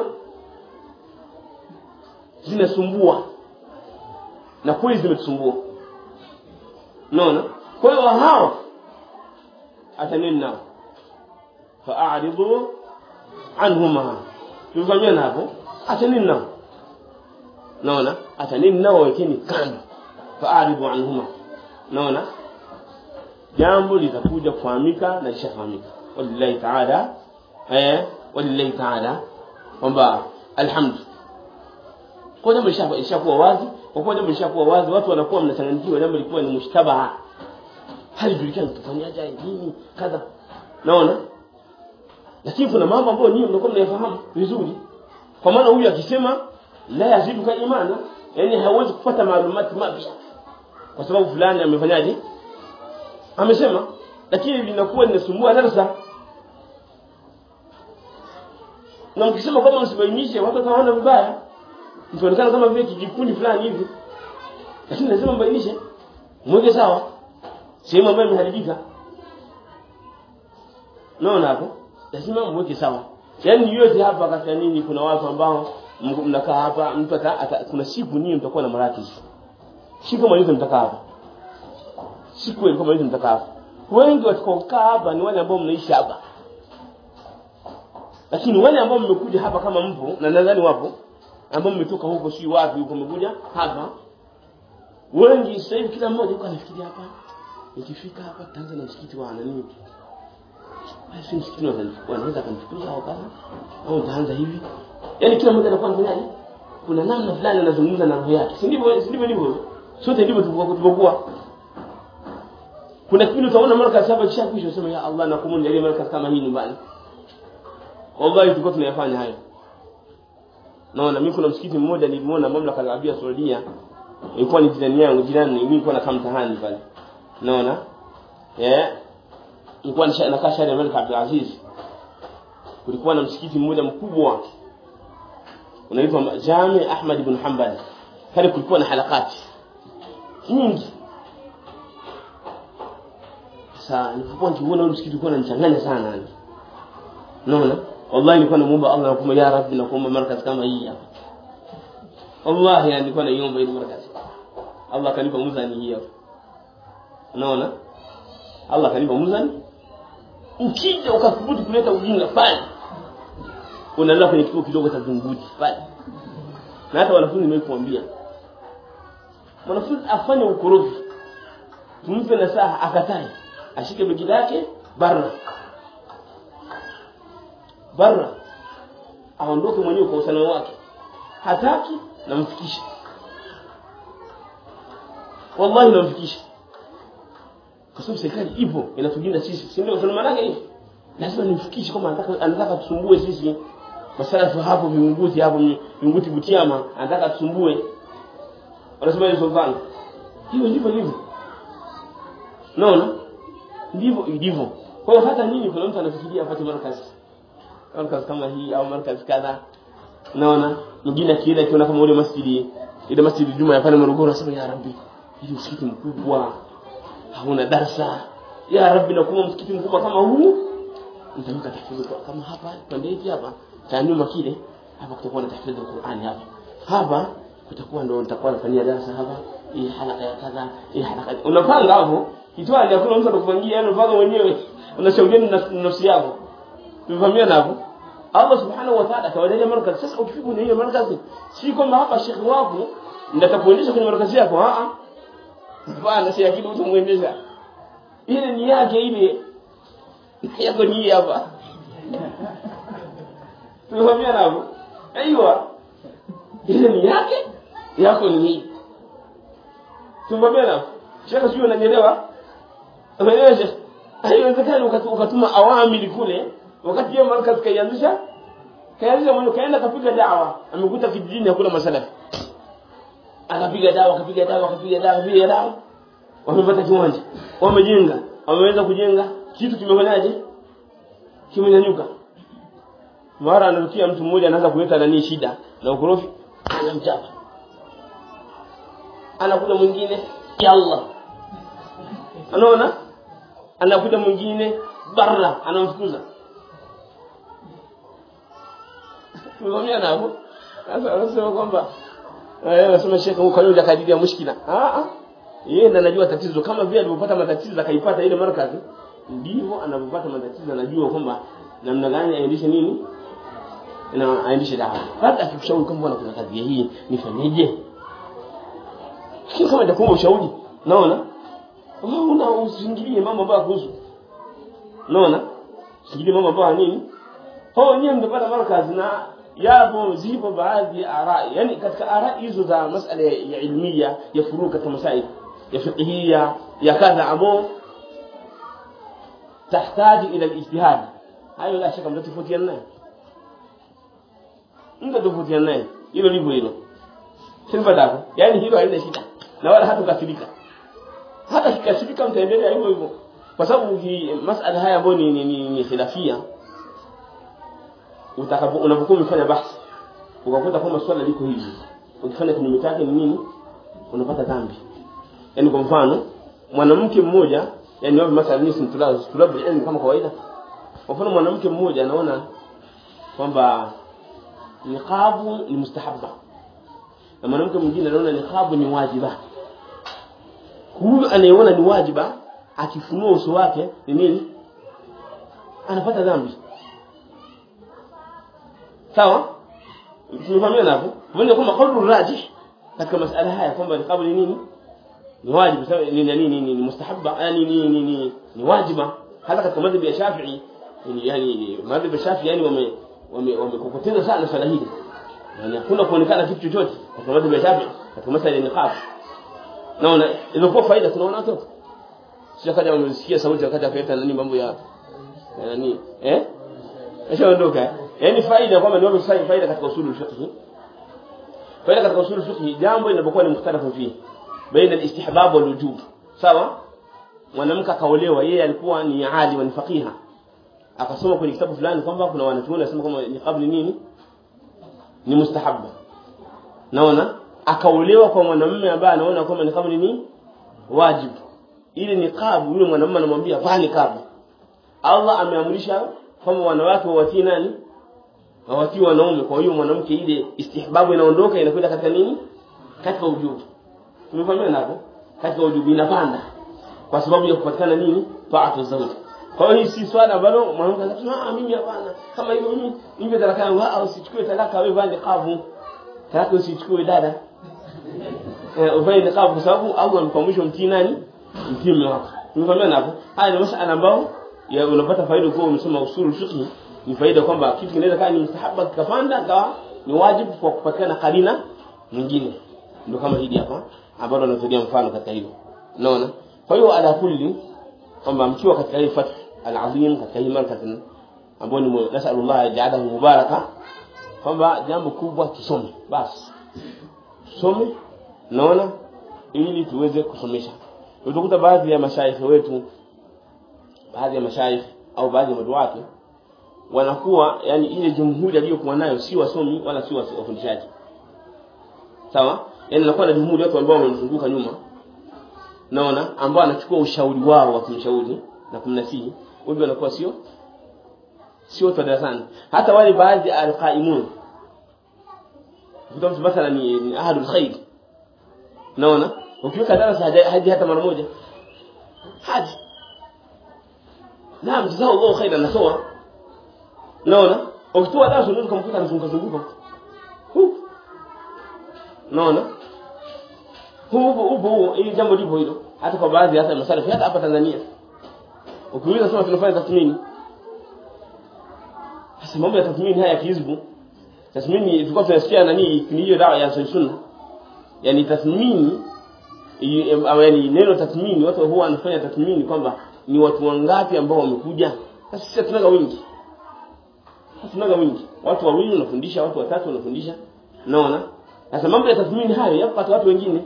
S1: zinasumbua na kweli zimetusumbua unaona kwa hiyo hao ataneni nao fa'aridu anhuma tumefanyana hapo ataneni nao naona ataneni nao wekeni kando fa'aridu anhuma naona jambo litakuja kufahamika na lishafahamika wallahi ta'ala eh wallahi ta'ala kwamba alhamdu kwa jambo lishakuwa wazi kwa kuwa jambo lishakuwa wazi watu wanakuwa mnachanganyikiwa jambo lilikuwa ni mushtabaha halijulikani tufanyaje nini kadha naona lakini kuna mambo ambayo nyinyi mnakuwa mnayafahamu vizuri kwa maana huyu akisema la yazidu ka imana yani hawezi kupata maalumati mapya kwa sababu fulani amefanyaje amesema lakini linakuwa linasumbua darasa na mkisema kwamba msibainishe watu wataona vibaya mtaonekana kama vile kijikundi fulani hivi lakini lazima mbainishe mweke sawa sehemu ambayo imeharibika naona hapo lazima mweke sawa yaani yote hapa katika nini kuna watu ambao mnakaa hapa mtu ata, ata, kuna siku nyinyi mtakuwa na maratisi siku kama hizo mtakaa hapa siku kama hizo mtakaa hapa wengi watakaokaa hapa ni wale ambao mnaishi hapa lakini wale ambao mmekuja hapa kama mpo na nadhani wapo ambao mmetoka huko si wapi huko mmekuja hapa wengi sasa hivi kila mmoja yuko anafikiria hapa nikifika hapa tutaanza na msikiti wa nani basi msikiti wanaweza kanifukuza au kaza au nitaanza hivi yani kila mmoja anakuwa anafanyaje kuna namna fulani anazungumza na roho yake si ndivyo si ndivyo ndivyo sote ndivyo tulivyokuwa kuna kipindi utaona markaz hapa kisha kwisha useme ya Allah nakumuni ile markaz kama hii nyumbani wallahi tulikuwa tunayafanya hayo naona mimi kuna msikiti mmoja nilimuona mamlaka ya Arabia Saudia ilikuwa ni jirani yangu jirani mimi nilikuwa nakaa mtahani pale naona eh nilikuwa nakaa shari ya Malik Abdul Aziz kulikuwa na msikiti mmoja mkubwa unaitwa Jami Ahmad ibn Hanbal pale kulikuwa na halakati nyingi sasa nilipokuwa nikiona ule msikiti ulikuwa unanichanganya sana yani unaona wallahi nilikuwa namuomba Allah nakuomba ya rabbi nakuomba markaz kama hii hapa wallahi yani nilikuwa naiomba ile markaz Allah akanipa muzani hiyo unaona Allah akanipa muzani ukija ukathubutu kuleta ujinga pale unalala kwenye kituo kidogo cha Vinguti pale na hata wanafunzi nimekuambia mwanafunzi afanye ukorofi tumpe nasaha akatae ashike begi lake barra barra aondoke mwenyewe kwa usalama wake hataki namfikisha wallahi namfikisha kwa sababu serikali ipo inatulinda sisi si ndio usalama wake hivi lazima nimfikishe kama anataka anataka tusumbue sisi masalafu hapo viunguti hapo viunguti butiama anataka tusumbue wanasema ni sultani hiyo ndivyo hivyo naona ndivyo ilivyo kwa hiyo hata nyinyi kuna mtu anafikiria apate markazi markazi kama hii au markazi kadha naona mwingine akienda akiona kama ule masjidi ile masjidi Juma ya pale Morogoro anasema ya rabbi hii msikiti mkubwa hauna darsa ya rabbi nakuwa msikiti mkubwa kama huu nitaweka tahfidhi kama hapa pande hivi hapa cha nyuma kile hapa kutakuwa na tahfidhi ya Qur'ani hapa hapa kutakuwa ndo nitakuwa nafanyia darasa hapa hii halaka ya kadha hii halaka unapanga hapo kitwani hakuna mtu atakupangia yani unapanga mwenyewe unashauriana na nafsi yako tumefahamia hapo Allah subhanahu wa ta'ala kawajalia markazi sasa ukifika kwenye hiyo markazi si kwamba hapa shekhi wako ndio atakuendesha kwenye markazi yako a a bwana si akili utamuendesha ile ni yake ile yako ni hapa tumefahamia hapo aiywa ile ni yake yako ni hii tumefahamia hapo shekhi sio unanielewa umeelewa shekhi haiwezekani ukatuma awamili kule wakati hiyo markaz kaianzisha kaianzisha mwenye kaenda kapiga dawa amekuta kijijini hakuna masalafi akapiga dawa akapiga dawa akapiga dawa akapiga dawa wamepata kiwanja wamejenga wameweza kujenga kitu kimefanyaje kimenyanyuka mara anarukia mtu mmoja anaanza kuleta nani shida na ukorofi anamchapa anakuja mwingine ya Allah anaona anakuja mwingine barra anamfukuza tumekwambia nabo sasa anasema kwamba eh anasema shekhe huko leo jakadiria mushkila ah ah yeye ndo anajua tatizo kama vile alipopata matatizo akaipata ile markazi ndivyo anapopata matatizo anajua kwamba namna gani aendeshe nini na aendeshe dawa hata akikushauri kwamba kuna kazi hii nifanyeje kile kama nitakuomba ushauri naona una usingilie mambo ambayo kuhusu naona usingilie mambo ambayo nini hao wenyewe mtapata markazi na yapo zipo baadhi ya arai yani katika arai hizo za masala ya ilmia ya furu katika masail ya fiqhia ya kadha ambao tahitaji ila alijtihad hayo la shaka mtatofautiana naye mtatofautiana naye hilo ndivyo hilo sinipatako yani hilo halina shida na wala hatukasirika hata kikasirika mtaendelea hivyo hivyo kwa sababu masala haya ambayo ni, ni, ni, ni khilafia utakapo unapokuwa umefanya bahthi ukakuta kwamba swala liko hivi ukifanya kinyume chake ni nini unapata dhambi yani kwa mfano mwanamke mmoja yani wapi masala ni tulabu tulabu ilmu kama kawaida kwa mfano mwanamke mmoja anaona kwamba niqabu ni mustahabba na mwanamke mwingine anaona niqabu ni wajiba huyu anayeona ni wajiba akifunua uso wake ni nini anapata dhambi sawa tumefahamiana hapo pamoja kwamba kaulu rajih katika masala haya kwamba niqabu ni nini ni wajibu sawa ni nini ni, ni, ni mustahabba yani ni ni, ni, ni wajiba hata katika madhhabi ya Shafi'i yani yani madhhabi ya Shafi'i yani wame wame wamekokoteza sana swala hili yani hakuna kuonekana kitu chochote katika madhhabi ya Shafi'i katika masala ya niqab naona ilikuwa faida tunaona watoto sio kaja wamesikia sauti wakati akaleta nani mambo ya ya nani eh ashaondoka yani faida kwamba ni wapi faida katika usulu fiqh faida katika usulu fiqh jambo linapokuwa ni mukhtalafu fihi baina al-istihbab wal wujub sawa mwanamke akaolewa yeye alikuwa ni alim ni faqiha akasoma kwenye kitabu fulani kwamba kuna wanachuoni wanasema kwamba niqab ni nini ni mustahabba naona akaolewa kwa mwanamume ambaye anaona kwamba niqab ni nini wajibu ile niqab yule mwanamume anamwambia vaa niqab Allah ameamrisha kwamba wanawake wawatii nani hawatii wanaume kwa hiyo mwanamke ile istihbabu inaondoka inakwenda katika nini katika ujubu tumefahamiana hapo katika ujubu inapanda kwa sababu ya kupatikana nini taatu zawj kwa hiyo hii si swala ambalo mwanamke anasema ah mimi hapana kama hivyo mimi mimi talaka yangu ah usichukue talaka wewe vaa niqabu talaka usichukue dada eh uvae niqabu kwa sababu Allah amekuamrisha mtii nani mtii mume wako tumefahamiana hapo haya ni masuala ambao ya unapata faida kwa umesoma usulu fiqh ni faida kwamba kitu kinaweza kaa ni mustahaba kikapanda kawa ni wajibu kwa kupatikana karina mwingine ndio kama hili hapa ambalo anatolea mfano katika hilo unaona kwa hiyo ala kulli kwamba mkiwa katika hii fath al-azim katika hii markazi ambayo ni nasallallahu ajalahu mubaraka kwamba jambo kubwa tusome basi tusome naona ili tuweze kusomesha utakuta baadhi ya mashaikh wetu baadhi ya mashaikh au baadhi ya maduati wanakuwa yani ile jumhuri aliyokuwa nayo si wasomi wala si wafundishaji sawa yani anakuwa na jumhuri watu ambao wamemzunguka nyuma naona ambao anachukua ushauri wao wa kumshauri na kumnasihi wengi wanakuwa sio sio watu darasani hata wale baadhi ya alqaimun mtu mathalan ni, ni ahadul khair naona ukiweka darasa haji hata mara moja haji naam jazao Allah khairan nasoma naona ukitoa darasa unaweza kumkuta anazunguka zunguka naona huko huko hili jambo lipo hilo hata kwa baadhi hata masalafi hata hapa Tanzania ukiuliza sema tunafanya tathmini sasa mambo ya tathmini haya kihizbu tathmini tulikuwa tunasikia nani ni hiyo dawa ya sunna yani tathmini yani neno tathmini watu huwa wanafanya tathmini kwamba ni watu wangapi ambao wamekuja sasa sisi tunaga wingi tunaga wingi watu wawili wanafundisha watu watatu wanafundisha naona sasa mambo ya tathmini hayo yapo kwa watu wengine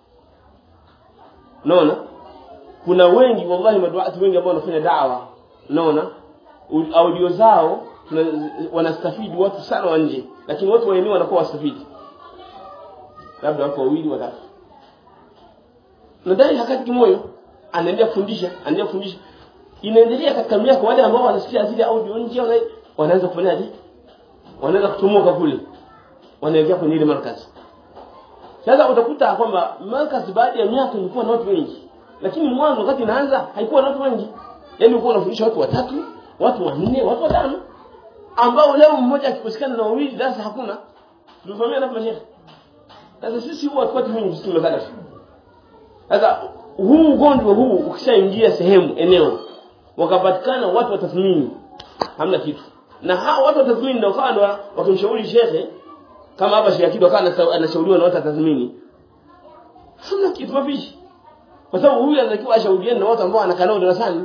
S1: naona kuna wengi wallahi maduati wengi ambao wanafanya da'wa naona audio zao wanastafidi watu sana wa nje lakini watu wa eneo wanakuwa wastafidi labda watu wawili watatu nadhani hakati kimoyo anaendelea kufundisha anaendelea kufundisha inaendelea katika miaka wale ambao wanasikia zile audio nje wanaanza kufanyaje wanaanza kutomoka kule wanaelekea kwenye ile markazi sasa utakuta kwamba markazi baada ya miaka ilikuwa na watu wengi lakini mwanzo wakati inaanza haikuwa na watu wengi yani ulikuwa unafundisha watu watatu watu wanne watu watano ambao leo mmoja akikosekana na wawili darasa hakuna tulifahamia na mashehe sasa sisi huwa watu wengi sisi tumekala sasa huu ugonjwa huu ukishaingia sehemu eneo wakapatikana watu watathmini hamna kitu na hao watu watathmini ndio kawa wakimshauri shekhe kama hapa Sheikh Akido akawa anashauriwa na watu watathmini hamna kitu mafishi kwa sababu huyu anatakiwa ashauriane na watu ambao anakaa nao darasani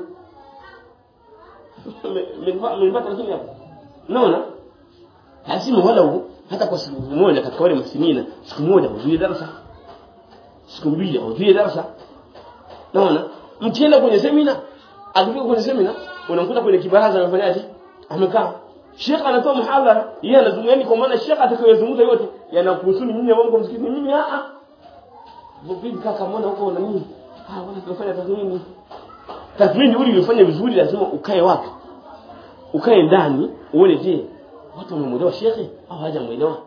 S1: mlipata lakini hapo naona lazima wala hata kwa siku moja katika wale masinina siku moja hudhurie darasa siku mbili hudhurie darasa naona mkienda kwenye semina akifika kwenye semina unamkuta kwenye kibaraza amefanyaje amekaa Sheikh anatoa muhadhara yeye anazungumza kwa maana Sheikh atakayozungumza yote yanakuhusu mimi ambao mko msikitini mimi a a vipi kaka mbona huko na nini ah wana tunafanya tathmini tathmini ili ufanye vizuri lazima ukae wapi ukae ndani uone je watu wamemuelewa shekhe au hawajamuelewa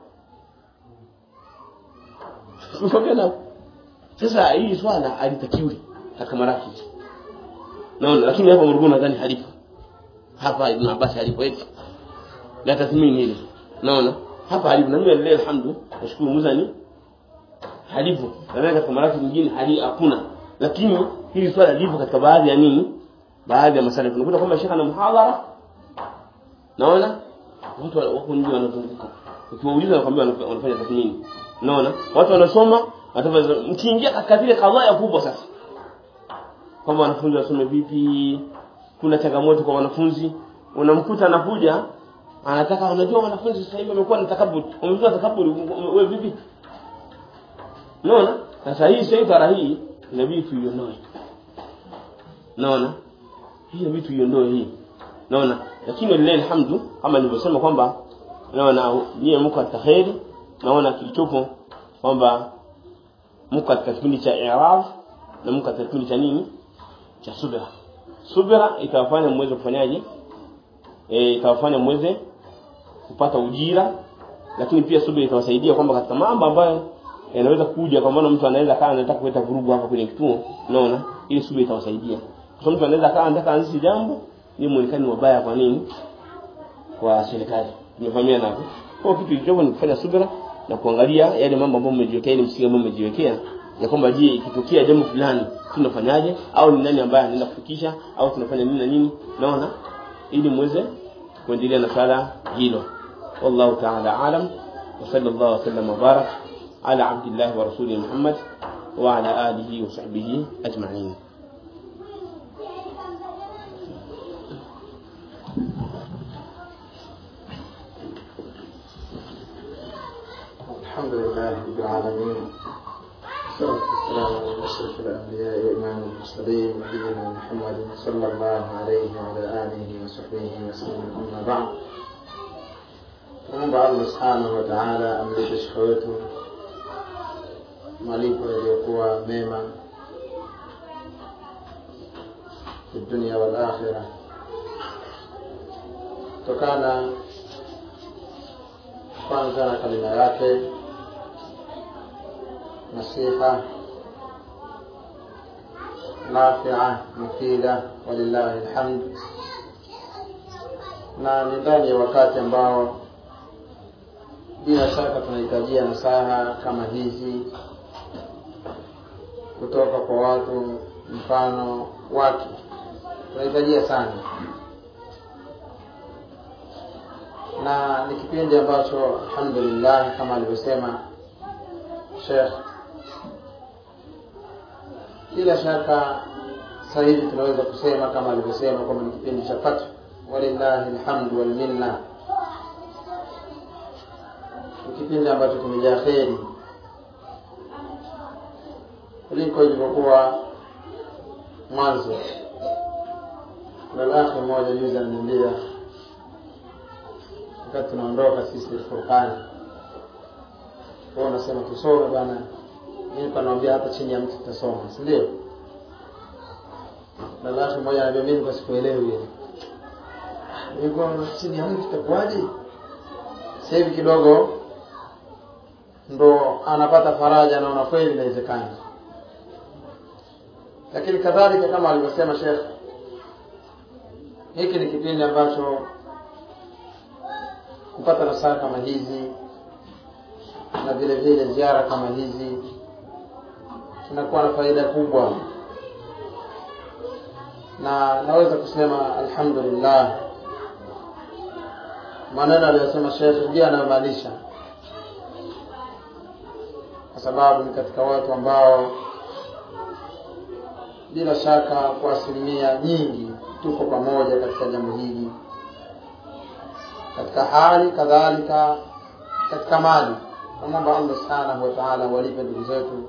S1: Unaona sasa hii swala alitakiwi katika marafiki naona lakini hapa Morogoro nadhani halipo hapa Ibn Abbas halipo eti la tathmini hili naona hapa halipo na mimi lillahi alhamdu nashukuru muzani halipo na katika maraki nyingine hali hakuna lakini hili swala lipo katika baadhi ya nini baadhi ya masala tunakuta kwamba shekha na muhadhara naona watu wako nje wanazunguka ukiwauliza nakwambia wanafanya tathmini naona watu wanasoma mkiingia katika zile kadhaa kubwa sasa kwamba wanafunzi wasome vipi kuna changamoto kwa wanafunzi unamkuta anakuja anataka unajua wanafunzi sasa hivi wamekuwa na takabur wamekuwa takabur wewe vipi naona sasa hii saitara hii inabidi tuiondoe naona hii inabidi tuiondoe hii naona lakini lillahi alhamdu kama nilivyosema kwamba naona nyie mko katika kheri naona kilichopo kwamba mko katika kipindi cha i'rab na mko katika kipindi cha nini cha subira subira itawafanya mweze kufanyaje eh itawafanya mweze kupata ujira lakini pia subira itawasaidia kwamba katika mambo ambayo yanaweza kuja kwa maana mtu anaweza kaa anataka kuleta vurugu hapa kwenye kituo unaona ili subira itawasaidia kwa sababu mtu anaweza kaa anataka anzishe jambo ni muonekano wabaya kwa nini kwa serikali tumefahamiana hapo kwa kitu kilichopo ni kufanya subira na kuangalia yale mambo ambayo mmejiwekea ile msingi ambao mmejiwekea ya kwamba je ikitokea jambo fulani tunafanyaje au ni nani ambaye anaenda kufikisha au tunafanya nini na nini naona ili muweze kuendelea na sala hilo wallahu ta'ala alam wa sallallahu wasallam wa barak ala abdillah wa rasuli muhammad wa ala alihi wa sahbihi ajma'in
S2: الحمد لله رب العالمين والصلاة والسلام على أشرف الأنبياء وإمام المرسلين نبينا محمد صلى الله عليه وعلى آله وصحبه وسلم أما بعد tunaomba allah subhanahu wa taala amlipe shekhe wetu malipo yaliyokuwa mema fi dunia wal akhira kutokana kwanza na kalima yake nasiha nafia mufida walillahi lhamd na ni ndani ya wakati ambao bila shaka tunahitajia nasaha kama hizi kutoka kwa watu mfano wake tunahitajia sana na ni kipindi ambacho alhamdulillah kama alivyosema shekh bila shaka sasa hivi tunaweza kusema kama alivyosema kwamba ni kipindi cha fathu walillahi lhamdu walminna ni kipindi ambacho kimejaa kheri kuliko ilivyokuwa mwanzo kuna lakhi mmoja juzi ananiambia wakati tunaondoka sisi furkani kwa unasema tusome bana mimi panaambia hata chini ya mtu tutasoma si ndio na lakhi mmoja anambia mimi kwa sikuelewi ile nilikuwa chini ya mtu itakuwaje sasa hivi kidogo ndo anapata faraja anaona kweli inawezekana lakini kadhalika kama alivyosema shekh hiki ni kipindi ambacho kupata nasaha kama hizi na vile vile ziara kama hizi inakuwa na faida kubwa na naweza kusema alhamdulillah maneno aliyosema shekhe ndiyo anayomaanisha kwa sababu ni katika watu ambao bila shaka kwa asilimia nyingi tuko pamoja katika jambo hili katika hali kadhalika katika mali namwomba allah subhanahu wa taala walipe ndugu zetu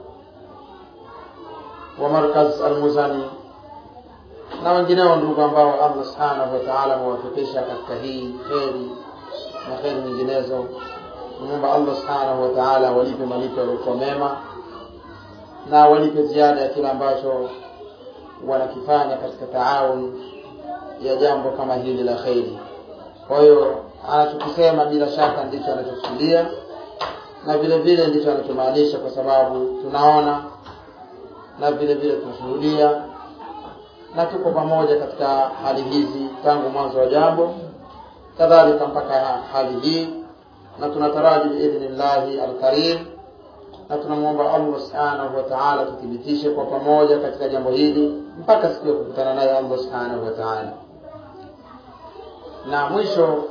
S2: wa markaz almuzani na wengineo ndugu ambao allah subhanahu wa taala amewafikisha katika hii kheri na kheri nyinginezo namwomba allah subhanahu wa taala walipe malipo yaliokuwa mema na walipe ziada ya kile ambacho wanakifanya katika taawun ya jambo kama hili la kheri kwa hiyo anachokisema bila shaka ndicho anachokusudia na vile vile ndicho anachomaanisha kwa sababu tunaona na vile vile tunashuhudia na tuko pamoja katika hali hizi tangu mwanzo wa jambo kadhalika mpaka hali hii na tunataraji biidhnillahi alkarim na tunamwomba allah subhanahu wa taala tuthibitishe kwa pamoja katika jambo hili mpaka siku ya kukutana naye allah subhanahu wa taala na mwisho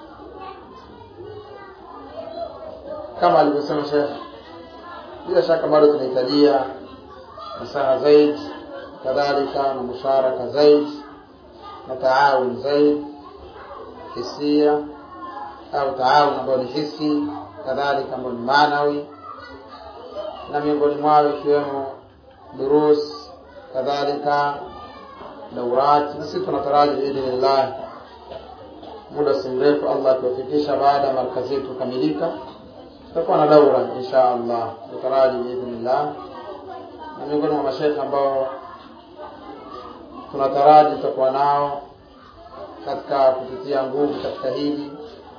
S2: kama alivyosema shekh bila shaka bado tunahitajia nasaha zaid kadhalika na musharaka zaid na taawun zaid hisia au taawun ambayo ni hisi kadhalika ambayo ni maanawi na miongoni mwao ikiwemo durus kadhalika daurat na sisi tunataraji biidhnillah muda si mrefu allah akiwafikisha baada ya markazi yetu kukamilika tutakuwa na daura insha allah tutaraji biidhnillah na miongoni mwa mashekhe ambao tunataraji tutakuwa nao katika kututia nguvu katika hili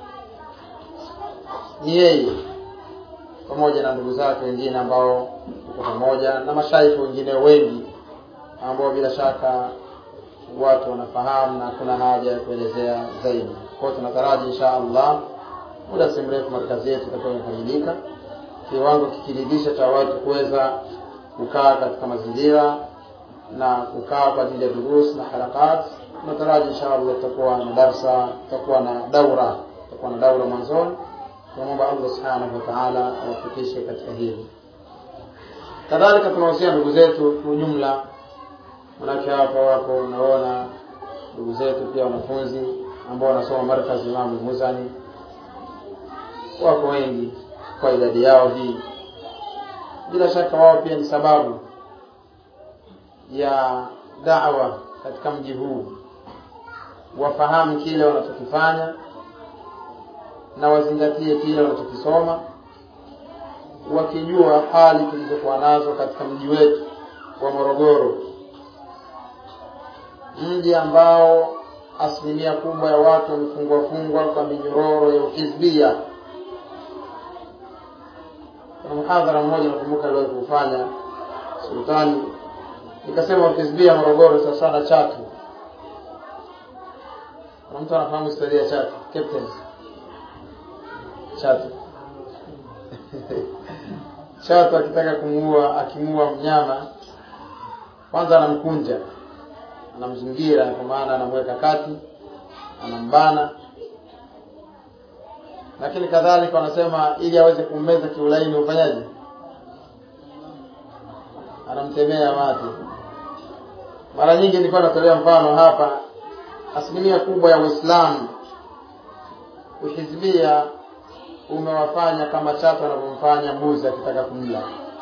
S2: ni yeye pamoja na ndugu zake wengine ambao tuko pamoja na mashaikhi wengine wengi ambao bila shaka watu wanafahamu na hakuna haja ya kuelezea zaidi kwao tunataraji insha allah muda si mrefu markazi yetu itakuwa imekamilika kiwango kikiridhisha cha watu kuweza kukaa katika mazingira na kukaa kwa ajili ya durus na harakat tunataraji insha allah tutakuwa na darsa tutakuwa na daura tutakuwa na daura mwanzoni tunamwomba allah subhanahu wa taala awafikishe katika hili kadhalika tunahusia ndugu zetu kiujumla manake hapa wapo unaona ndugu zetu pia wanafunzi ambao wanasoma markazi imamu muzani wako wengi kwa idadi yao hii bila shaka wao pia ni sababu ya dawa katika mji huu wafahamu kile wanachokifanya na wazingatie kile wanachokisoma wakijua hali tulizokuwa nazo katika mji wetu wa morogoro mji ambao asilimia kubwa ya watu wamefungwa fungwa kwa minyororo ya uhizbia kuna mhadhara mmoja nakumbuka aliwahi kufanya sultani nikasema ukizibia morogoro sasa sana chatu kuna mtu anafahamu historia ya chatu captain chatu chatu akitaka kumuua akimuua mnyama kwanza anamkunja anamzingira kwa maana anamweka kati anambana lakini kadhalika wanasema ili aweze kummeza kiulaini ufanyaje anamtemea mate mara nyingi nilikuwa natolea mfano hapa asilimia kubwa ya uislamu uhizbia umewafanya kama chatu anavyomfanya mbuzi akitaka kumla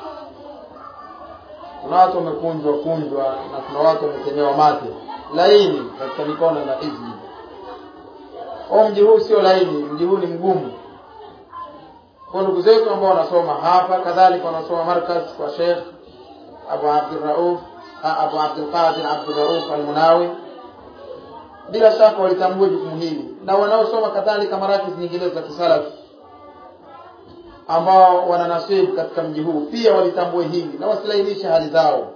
S2: kuna watu wamekunjwa kunjwa na kuna watu wametemewa mate laini katika mikono ya hizbi o mji huu sio laini mji huu ni mgumu kwa ndugu zetu ambao wanasoma hapa kadhalika wanasoma markaz kwa shekh abu abdurauf abu abdulqadir abdurauf almunawi bila shaka walitambua jukumu hili na wanaosoma kadhalika marakiz nyinginezo za kisalafi ambao wana nasibu katika mji huu pia walitambue hili na wasilainishe hali zao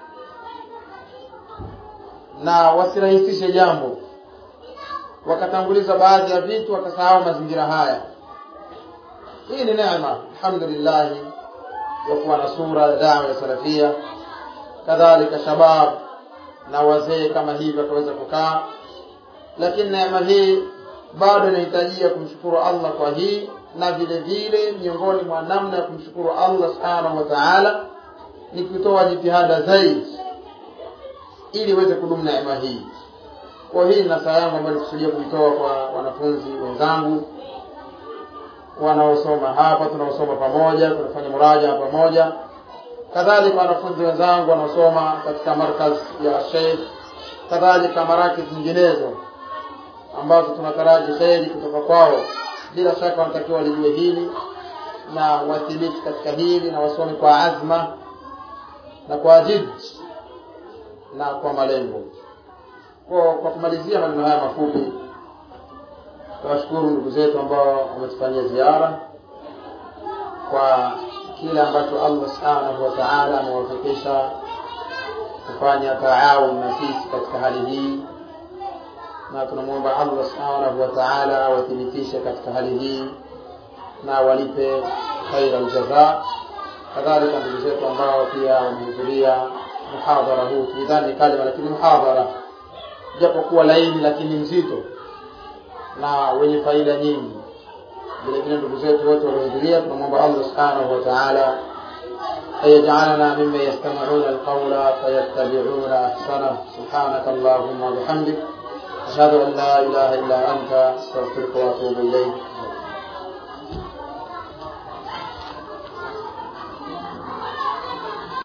S2: na wasirahisishe jambo wakatanguliza baadhi ya vitu wakasahau mazingira haya hii ni neema alhamdulillah ya kuwa na sura ya dawa ya salafia kadhalika shabab na wazee kama hivi wakaweza kukaa lakini neema hii bado inahitajia kumshukuru allah kwa hii na vile vile miongoni mwa namna ya kumshukuru allah subhanahu wa taala ni kutoa jitihada zaidi ili iweze kudumu neema hii kwa hii na saa yangu ambayo nikusudia kuitoa kwa wanafunzi wenzangu wanaosoma hapa tunaosoma pamoja tunafanya muraja pamoja kadhalika wanafunzi wenzangu wanaosoma katika markaz ya sheikh kadhalika marakiz nyinginezo ambazo tunataraji kheri kutoka kwao bila shaka wanatakiwa walijue hili na wathibiti katika hili na wasome kwa azma na kwa jid na kwa malengo kwa, kwa kumalizia maneno haya mafupi tunawashukuru ndugu zetu ambao wametufanyia ziara kwa kile ambacho allah subhanahu wa taala amewafikisha kufanya taawun na sisi katika hali hii na tunamwomba allah subhanahu wa taala awathibitishe katika hali hii na walipe khaira aljaza kadhalika ndugu zetu ambao pia wamehudhuria muhadhara huu tulidhani kalima lakini muhadhara japokuwa laini lakini mzito na wenye faida nyingi vile vile ndugu zetu wote waliohudhuria tunamwomba allah subhanahu wa taala أن يجعلنا ممن يستمعون القول فيتبعون أحسنه سبحانك اللهم وبحمدك أشهد أن لا إله إلا أنت أستغفرك وأتوب إليك